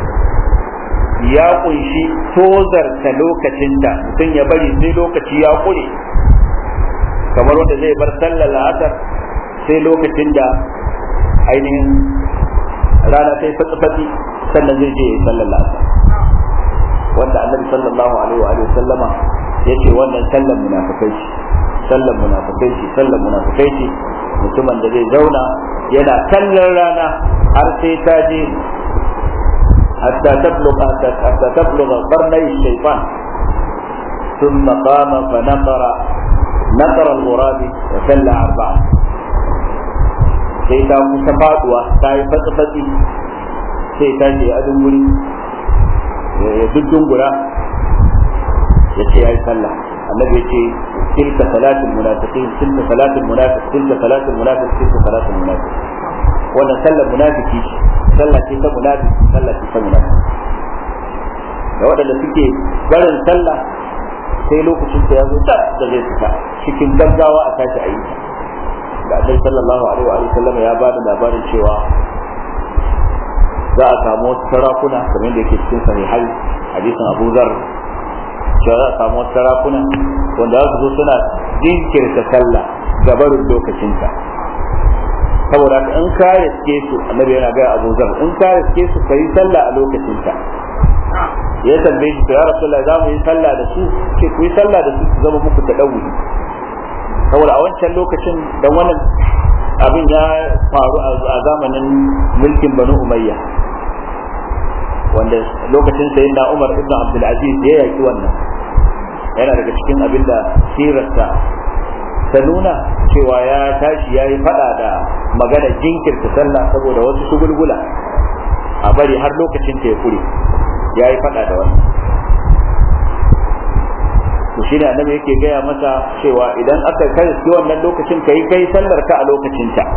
ya kunshi tozarta lokacinta mutum ya bari sai lokaci ya kure kamar wanda zai bar sallar la'asar sai lokacin da ainihin rana ta yi fatsi sannan zai je sallar la'asar wanda annabi sallallahu alaihi wa sallama ya ce wannan sallar munafikai ce sallar munafikai ce sallar munafikai ce mutumin da zai zauna yana kallon rana har sai ta je hatta tabluga hatta tabluga qarnay shaytan ثم قام فنقر نقر الغراب وسلى أربعة sai ta kusa faduwa ta yi fatsi-fatsi sai ta je a dunguri ya dungura ya ce ya yi sallah annabi ya ce tilka salatul munafiqin tilka salatul munafiq tilka salatul munafiq tilka salatul munafiq wannan sallar munafiki sallah ce ta munafiki sallah ce ta munafiki da waɗanda suke barin sallah sai lokacin da ya zo da da zai fita cikin gaggawa a tashi a yi da annabi sallallahu alaihi wa sallam ya ba da labarin cewa za a samu wasu sarakuna kamar da yake cikin sahihai hadisin Abu Zar cewa za a samu wasu sarakuna wanda za su zo suna jinkirta sallah gabarin lokacinta saboda in ka riske su annabi yana ga Abu Zar in ka riske su kai sallah a lokacinta ya tambaye shi ya rasulullah za mu yi sallah da su ce ku yi sallah da su su zama muku ta dawuri saboda a wancan lokacin dan wannan abin ya faru a zamanin mulkin banu umayya wanda lokacin sayin na umar ibn abdul aziz ya yaki wannan yana daga cikin abin da sirarsa ta nuna cewa ya tashi ya yi fada da magana jinkirta sallah saboda wasu shugulgula a bari har lokacin ta ya kure ya yi fada da wannan to shi ne annabi yake gaya masa cewa idan aka kai shi wannan lokacin kai kai sallar ka a lokacin ta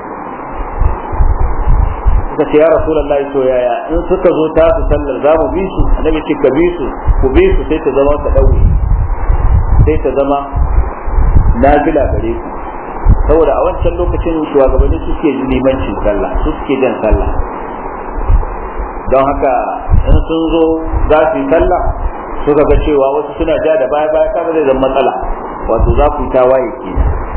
suka ce ya rasulullahi to yaya in suka zo ta su sallar za mu bi su annabi ce ka bi su ku bi su sai ta zama ta dauri sai ta zama nafila gare ku saboda a wancan lokacin shugabanni suke limancin sallah su suke jan sallah don haka in sun zo za su yi sallah suka ga cewa wasu suna ja da baya baya kaga zai zama matsala wato za ku yi tawaye ke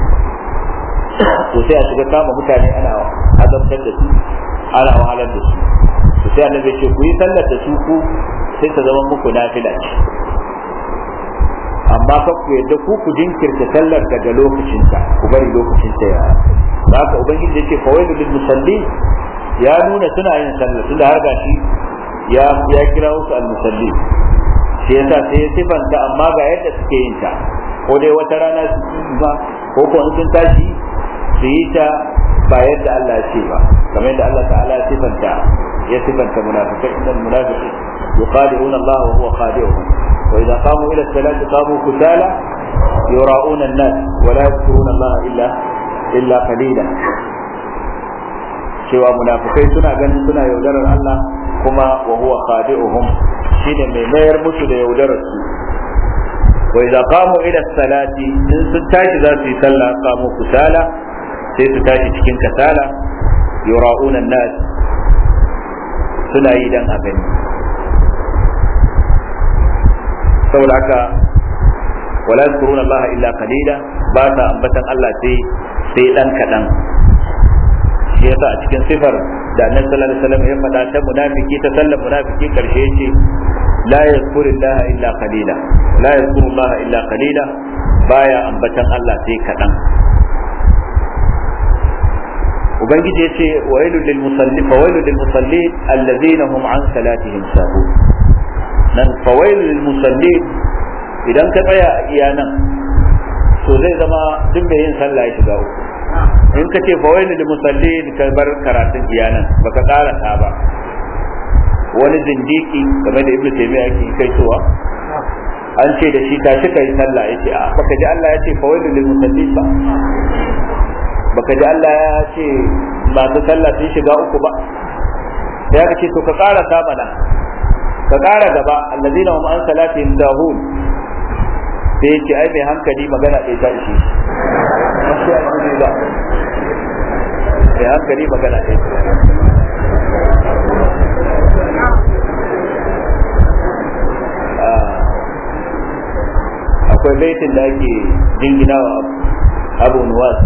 to sai a shiga kama mutane ana azabtar da su ana wahalar da su to sai annabi ce ku yi sallar da su ku sai ta zama muku nafila ce amma fa ku yadda ku ku jinkirta sallar daga lokacinta ku bari lokacinta ya da haka ubangiji yake fawailu lil musalli ya nuna suna yin sallar tunda har gashi ya ya kira wasu al musalli shi yasa sai ya sifanta amma ga yadda suke yin ta ko dai wata rana su ba ko ko in sun tashi su yi ta ba yadda Allah ya ce ba kamar yadda Allah ta'ala ya sifanta ya sifanta munafikai innal munafiqin yuqadi'una Allah wa huwa khadi'uhum wa idza qamu ila as-salati qamu kusala yura'una an-nas wa la yadhkuruna Allah illa illa qalila cewa munafikai suna ganin suna yaudarar Allah kuma wa huwa khadi'uhum shine mai mayar musu da yaudarar su wa idza qamu ila salati in sun tashi za su yi sallah qamu kusala sai su tashi cikin kasala yura'una nas suna yi dan a gani saboda haka wala yadhkuruna Allah illa qalila ba sa ambatan Allah sai sai dan kadan shi yasa a cikin sifar da annabi sallallahu alaihi wasallam ya faɗa ta munafiki ta sallar munafiki karshe yace la yazkuru Allah illa qalila la yazkuru Allah illa qalila baya ambatan Allah sai kadan ubangiji yace wailu lil musallin fawailu lil musallin alladhina hum an salatihim sahun nan fawailu lil musallin idan ka tsaya a iya nan to zai zama duk mai yin sallah ya shiga uku in ka ce fawailu lil musallin ka bar karatun iyanan baka karasa ba wani zindiki game da ibnu taymiya yake kai towa an ce da shi tashi kai sallah yace a baka ji Allah ya ce fawailu lil musallin ba baka ji Allah ya ce masu sallah sun shiga uku ba sai aka ce to ka karasa mana ka kara gaba allazina hum an salatihim dahun sai ya ce ai mai hankali magana ɗaya ta ishe shi ba mai hankali magana ɗaya akwai baitin da ake jingina wa abu nuwas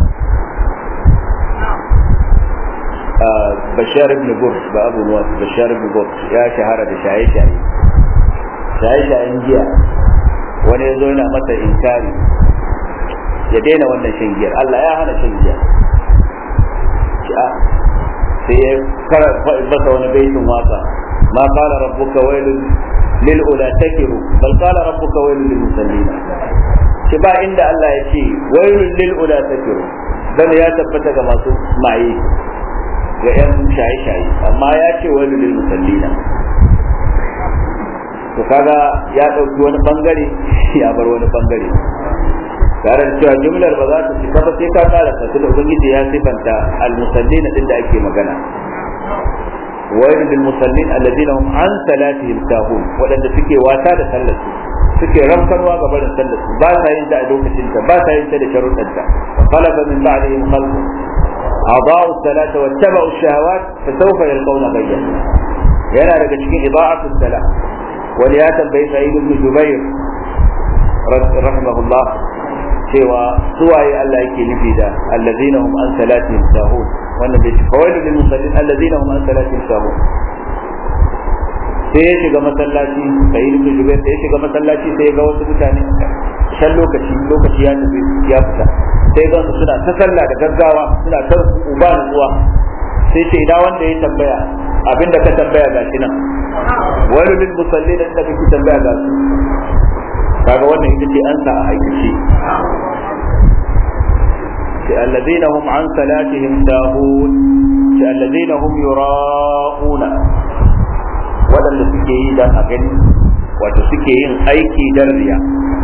bashar ibn burs ba abu nuwas bashar ibn burs ya shahara da shaye-shaye shaye-shayen giya wani ya zo yana masa inkari ya daina wannan shan giyar Allah ya hana shan giya sai ya kara masa wani baitin waka ma qala rabbuka wailun lil ula takiru bal qala rabbuka wailun lil musallina shi ba inda Allah ya ce wailun lil ula takiru dan ya tabbata ga masu maye ga yan shaye-shaye amma ya ce wailun lil musallina to kaga ya dauki wani bangare ya bar wani bangare tare da cewa jumlar ba za ta cika ba sai ka kara ta da ubangiji ya sifanta al-musallin din da ake magana wayar lil musallin alladina hum an salatihim sahun wadanda suke wata da sallar su suke ramkarwa ga barin sallar su ba sa yin ta a lokacin ta ba sa yin ta da sharuɗan ta khalafa min ba'dihim khalq أضاعوا الصلاة واتبعوا الشهوات فسوف يلقون غيا yana daga cikin ida'atul salah wani ya tambayi sa'id ibn jubair rahimahullah cewa suwaye Allah yake nufi da allazina hum an salatihim sahun wannan bai fawailu lil musallin allazina hum an salatihim sahun sai ya shiga masallaci sai ibn jubair sai ya shiga masallaci sai ya ga wasu mutane shan lokaci lokaci ya tafi ya fita sai ga su suna ta sallah da gaggawa suna ta uba zuwa sai ce ina wanda ya tambaya abinda ka tambaya ga shi nan wani lil musallin da kake tambaya ga su kaga wannan ita ce ansa a aikace ce allazina hum an salatihim sahun ce allazina hum yura'una waɗanda suke yi dan a gani wato suke yin aiki dan riya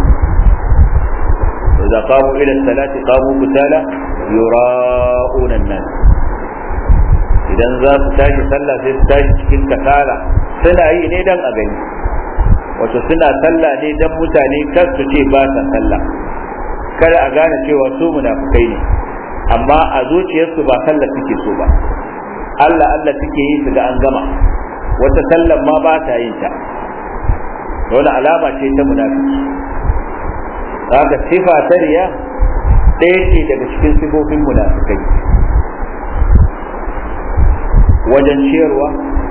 إذا قاموا إلى الصلاة قاموا كسالى يراءون الناس idan za su tashi sallah sai su tashi cikin kasala suna yi ne dan a gani wato suna sallah ne dan mutane kar su ce ba sa sallah kada a gane cewa su munafukai ne amma a zuciyarsu ba sallah suke so ba Allah Allah suke yi su ga an gama wata sallan ma ba ta yin ta wani alama ce ta munafiki haka sifa ta riya ɗaya ce daga cikin sifofin munafikai wajen ciyarwa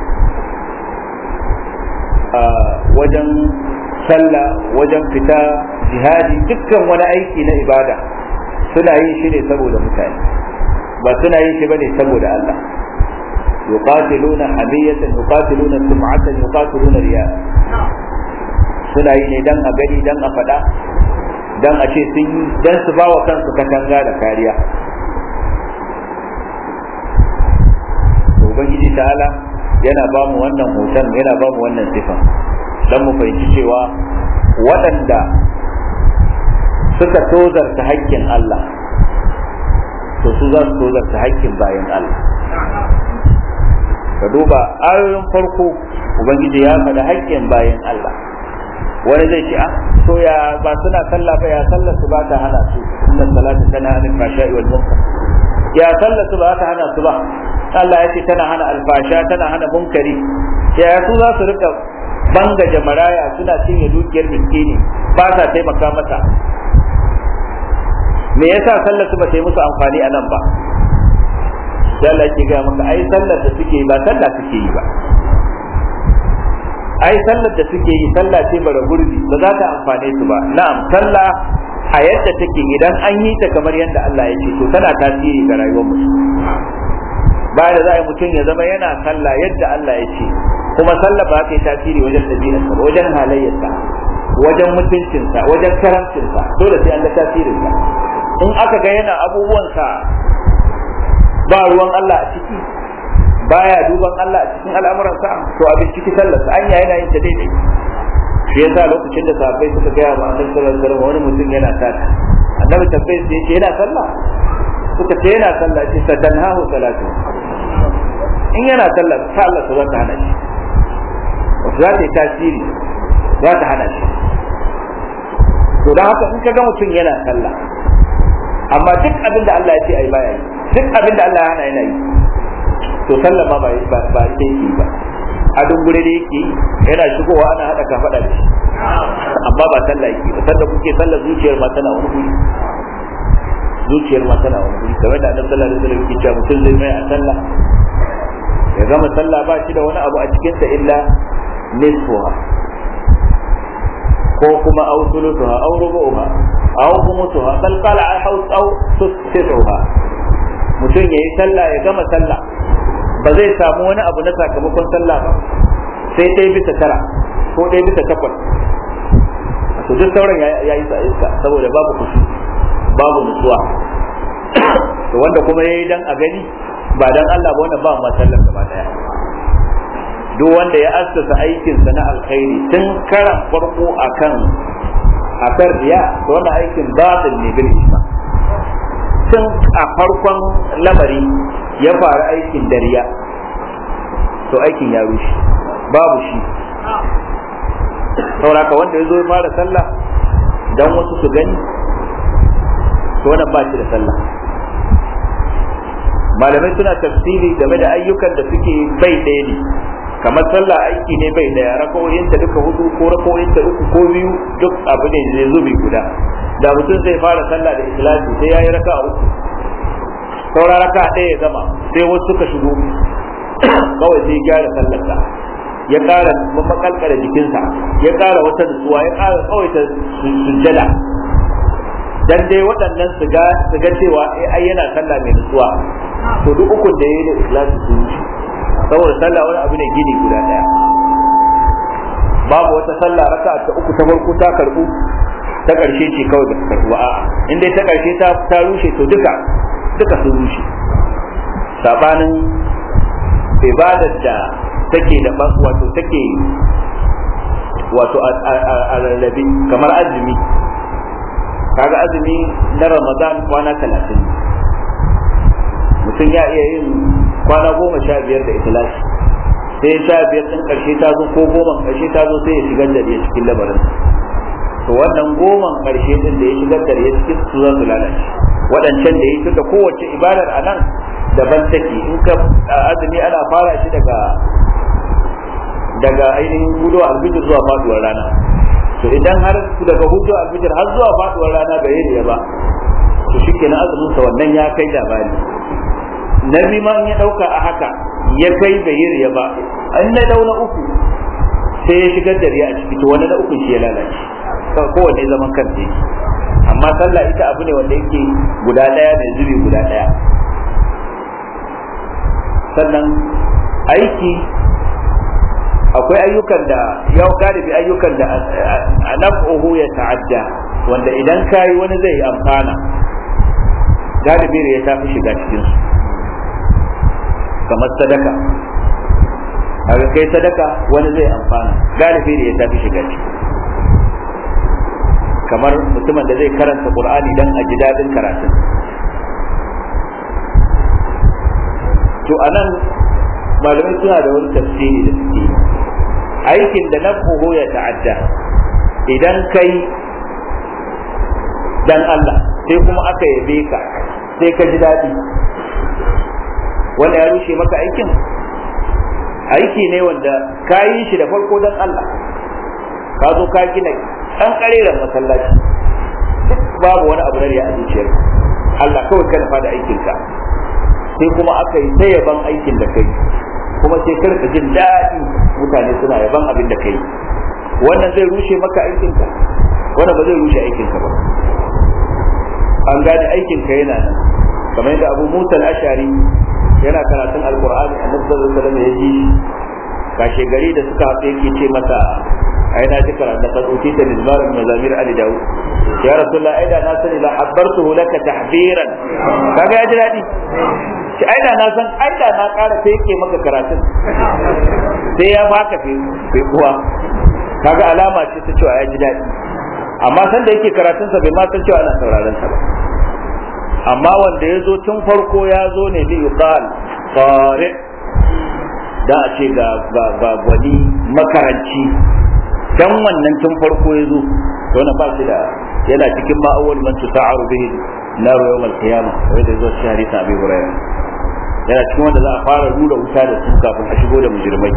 wajen sallah wajen fita jihadi dukkan wani aiki na ibada suna yin shi ne saboda mutane ba suna yin shi bane saboda Allah yuqatiluna hamiyatan yuqatiluna sum'atan yuqatiluna riya suna yi ne dan a gani dan a faɗa dan a ce sun yi dan su ba wa kansu katanga da kariya to ubangiji ta'ala yana ba mu wannan hoton yana ba mu wannan sifan dan mu fahimci cewa waɗanda suka tozarta haƙƙin Allah to su za su tozarta haƙƙin bayan Allah ka duba ayoyin farko ubangiji ya faɗi haƙƙin bayan Allah wani zai ce a to ya ba suna sallah ba ya sallar su ba ta hana su inna salata tana anil fashai wal munkar ya sallar su ba ta hana su ba Allah ya ce tana hana alfasha tana hana munkari ya su za su rika bangaje maraya suna cinye dukiyar miskini ba sa taimaka mata me yasa sallar su ba ta yi musu amfani a nan ba sai Allah ke ga maka ai sallar da suke yi ba sallah suke yi ba ai sallar da suke yi sallah ce bara gurbi ba za ta amfane su ba na'am sallah a yadda take idan an yi ta kamar yadda Allah ya ce to tana tasiri ga rayuwar mutum ba da za a yi mutum ya zama yana sallah yadda Allah ya ce kuma sallah ba ta yi tasiri wajen ɗabi'arsa ba wajen halayyarsa wajen mutuncinsa wajen karamcinsa dole sai Allah tasirinsa in aka ga yana abubuwansa ba ruwan Allah a ciki baya duban Allah a cikin al'amuransa to abin ciki sallarsa an yayi yana yin ta daidai shi yasa lokacin da sahabbai suka gaya wa annabi sallallahu alaihi wasallam wani mutum yana sata annabi tabbai sai yace yana sallah suka ce yana sallah ce satanhahu salatu in yana sallah ta Allah ta zata hana shi wato za ta yi tasiri za ta hana shi to don haka in ka ga mutum yana sallah amma duk abin da Allah ya ce ai baya yi duk abin da Allah ya hana yana yi to sallah ma ba ba ba ita yake ba a dungure da yake yana shigowa ana hada ka faɗa da shi amma ba sallah yake ba sallah kuke sallah zuciyar ma tana wani guri zuciyar ma tana wani guri kamar da annabi sallallahu alaihi wasallam yake cewa mutum zai mai a sallah ya gama sallah ba shi da wani abu a cikin sa illa nisfuha ko kuma aw thuluthuha aw rubu'uha aw khumsuha bal qala aw aw tusfiha mutum yayi sallah ya gama sallah ba zai samu wani abu na sakamakon sallah ba sai ɗaya bisa tara ko ɗaya bisa takwas to duk sauran ya yi sa iska saboda babu kushi babu nutsuwa to wanda kuma yayi dan a gani ba dan Allah ba wannan ba ma sallar gaba daya duk wanda ya assasa aikinsa na alkhairi tun karan farko akan akan riya to wannan aikin batil ne bil isma tun a farkon lamari ya fara aikin dariya to aikin ya rushe babu shi sauraka wanda ya zo ya fara sallah dan wasu su gani to wannan ba shi da sallah malamai suna tafsiri game da ayyukan da suke bai ɗaya ne kamar sallah aiki ne bai ɗaya rakoyin ta duka hudu ko rakoyin ta uku ko biyu duk abu ne zai zubi guda da mutum zai fara sallah da ikhlasi sai yayi raka uku saura raka ɗaya ya gama sai wasu suka shigo kawai sai gyara sallarsa ya ƙara makalkala jikinsa ya ƙara wata nutsuwa ya ƙara tsawaita sujjada dan dai waɗannan su ga su ga cewa ai yana sallah mai nutsuwa to duk ukun da yayi da ikhlasi sun yi saboda sallah wani abu ne gini guda daya babu wata sallah raka ta uku ta farko ta karbu ta karshe ce kawai ba ta karbu a'a in dai ta karshe ta ta rushe to duka duka sun rushe sabanin ibadar da take da wato take wato a rarrabe kamar azumi kaga azumi na ramadan kwana talatin mutum ya iya yin kwana goma sha biyar da ikhlasi sai sha biyar din karshe ta zo ko goma karshe ta zo sai ya shigar da ya cikin labarin to wannan goman karshe din da ya shigar da ya cikin su za su lalace waɗancan da ya tun da kowace ibadar a nan daban take in ka azumi ana fara shi daga daga ainihin hudu albijir zuwa faduwar rana to idan har daga hudu albijir har zuwa faduwar rana bai yi ba to shikenan azumin sa wannan ya kai labari na ma in ya dauka a haka ya kai bai yi riya ba an na dauna uku sai ya shigar da riya a ciki to wani na uku shi ya lalace kowanne zaman kansa yake amma sallah ita abu ne wanda yake guda daya mai zubi guda daya sannan aiki akwai ayyukan da yau galibi ayyukan da a naf'uhu ya ta'adda wanda idan kayi wani zai amfana galibi ya tafi shiga cikin su kamar sadaka kaga kai sadaka wani zai amfana galibi ya tafi shiga ciki kamar mutumin da zai karanta qur'ani dan a ji dadin karatun to anan malamai suna da wani tafsiri da suke aikin da nafuhu ya ta'adda idan kai dan Allah sai kuma aka yabe ka sai ka ji daɗi wanda ya rushe maka aikin aiki ne wanda ka yi shi da farko dan Allah ka zo ka gina ɗan ƙareren masallaci duk babu wani abu na riya a zuciyar Allah kawai ka nufa da aikinka sai kuma aka yi ta yaban aikin da kai kuma sai ka rika jin daɗi mutane suna yaban abin da kai wannan zai rushe maka aikinka wannan ba zai rushe aikinka ba an gane aikinka yana nan kamar yadda abu musa al-ashari yana karatun alqur'ani annabi sallallahu alaihi wasallam ya ji kashe gari da suka haɗu yake ce masa ai na ji karanta kan uti da mizmarin mazamir ali daud ya rasulullah ai da na sani la habbartuhu laka tahbiran kaga ya ji daɗi shi ai da na san ai da na ƙara sai yake maka karatun sai ya baka fi kuwa kaga alama ce ta cewa ya ji daɗi amma san da yake karatunsa bai ma san cewa ana sauraron sa ba amma wanda ya zo tun farko ya zo ne bi yuqal qari da a ce ga ga ga gwani makaranci dan wannan tun farko ya zo to na ba shi da yana cikin ma'awal man tusa'aru bihi nar yawm al-qiyamah wanda zo shi hadisi abi hurairah yana cikin wanda za a fara rura wuta da su kafin a shigo da mujrimai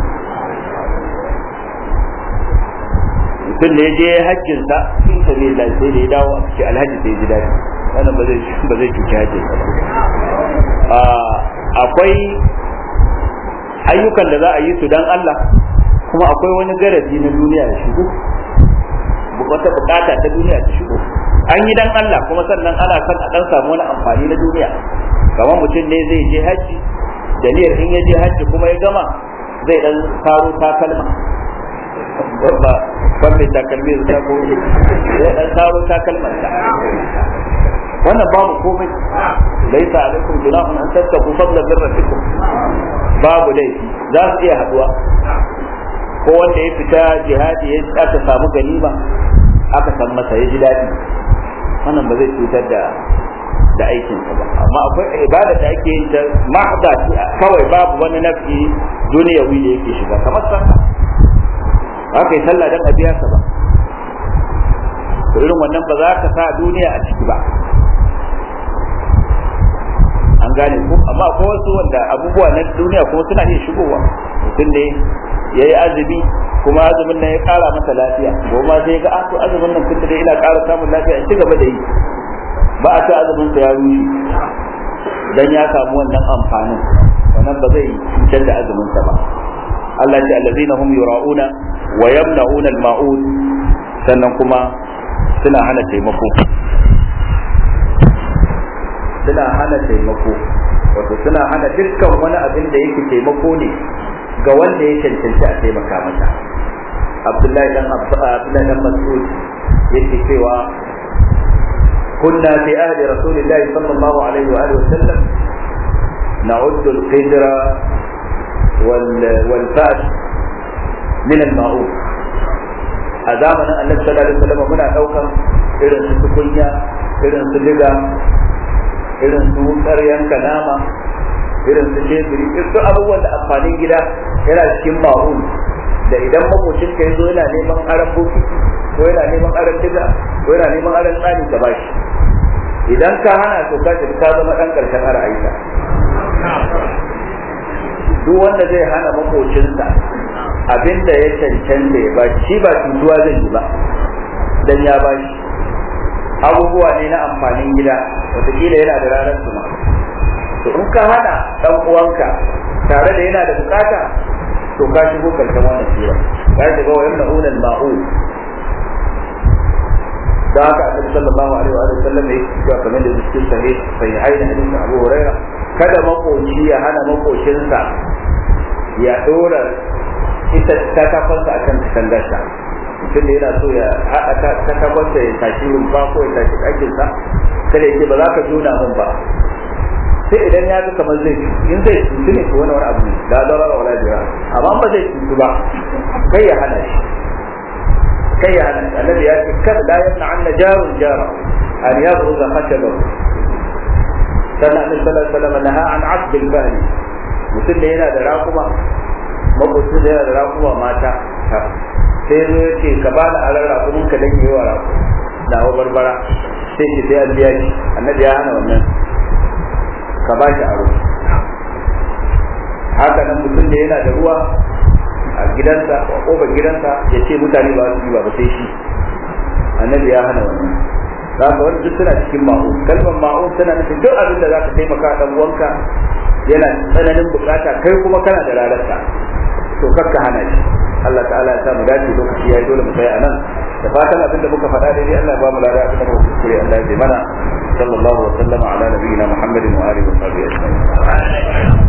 mutum da ya je hajjin sa sun sabi sai da ya dawo a cikin alhaji sai ya ji daɗi wannan ba zai ba zai cuci hajjin sa ba akwai ayyukan da za a yi su dan Allah kuma akwai wani garaji na duniya ya shigo wata bukata ta duniya ta shigo an yi dan Allah kuma sannan ana son a dan samu wani amfani na duniya kamar mutum ne zai je hajji da niyyar in ya je hajji kuma ya gama zai dan karo takalma ba ban mai takalmi da ta gobe zai dan karo takalman ta wannan babu komai laisa alaikum junahun an tattaku fadlan min rabbikum babu laifi za su iya haduwa ko wanda ya fita jihadi ya aka samu ganima aka san masa ya ji daɗi wannan ba zai cutar da da aikinsa ba amma akwai ibada da ake yin ta mahda kawai babu wani nafi duniyawi da yake shiga kamar sallah haka yi sallah dan a biya sa ba to irin wannan ba za ka sa duniya a ciki ba an gane ko amma akwai wasu wanda abubuwa na duniya kuma suna iya shigowa mutum ne ya yi azumi kuma azumin nan ya kara masa lafiya goma sai ga to azumin nan tun da ina kara samun lafiya in ci gaba da yi ba a ce azumin sa ya rushe dan ya samu wannan amfanin wannan ba zai cutar da azumin sa ba Allah ce allazina hum yura'una wa yamna'una al-ma'ud sannan kuma suna hana taimako suna hana taimako wato suna hana dukkan wani abin da yake taimako ne ga wanda ya cancanci a taimaka masa Abdullahi dan Abdullahi dan Mas'ud yake cewa كنا في عهد رسول الله صلى الله عليه وآله وسلم نعد القدر وال والفاس من المعروف أزامنا النبي صلى الله عليه وسلم منا ɗaukan irin su tukunya irin su diga irin su wutsar yanka nama irin su shebiri irin su abubuwan da amfanin gida yana cikin ma'un da idan makocin ka yazo yana neman aran bokiti ko yana neman aran diga ko yana neman aran tsani ka bashi idan ka hana to ka ka zama dan karshen ra'ayinka duk wanda zai hana makocinsa abinda ya cancanta ya bashi shi ba cutuwa zai yi ba dan ya bashi abubuwa ne na amfanin gida wataƙila yana da ranar su to in ka hana dan uwanka tare da yana da bukata to ka shigo karshen wannan sura ka shiga wa yamna ulal ma'ul da haka annabi sallallahu alaihi wa sallam yake cewa kamar da cikin sahih sahihai da hadisin Abu Huraira kada makoci ya hana makocinsa ya dora ita ta kafansa akan katangarsa mutum da yana so ya haɗa ta kafansa ya tashi rumfa ko ya tashi ɗakinsa kada ya ce ba za ka juna mun ba sai idan ya ga kamar zai in zai cutu ne ko wani wani abu ne da zarar wala jira amma ba zai cutu ba kai ya hana shi kai ya hana shi annabi ya ce kada la yamna anna jarun jara an yabruza khashabahu sannan annabi sallallahu alaihi wasallam naha an asb al-fahli mutum da yana da rakuma makwacin da yana da rakuma mata sai zo ya ce ka bani aran rakumin ka dan yi wa raku da hawa barbara sai ce sai an biya shi annabi ya hana wannan ka ba shi aro haka nan mutum da yana da ruwa a gidansa a kofar gidansa ya ce mutane ba su yi ba sai shi annabi ya hana wannan za ka wani duk suna cikin ma'u kalmar ma'u tana nufin duk abin da za ka taimaka dan uwanka yana tsananin bukata kai kuma kana da rararsa to kakka hana shi Allah ta'ala ya sa mu dace lokaci yayi dole mu tsaya anan da fatan abin da muka faɗa daidai Allah ya ba mu lada abin da muka kuskure Allah ya ji mana sallallahu wa sallama ala nabiyyina Muhammadin wa alihi wa sahbihi ajma'in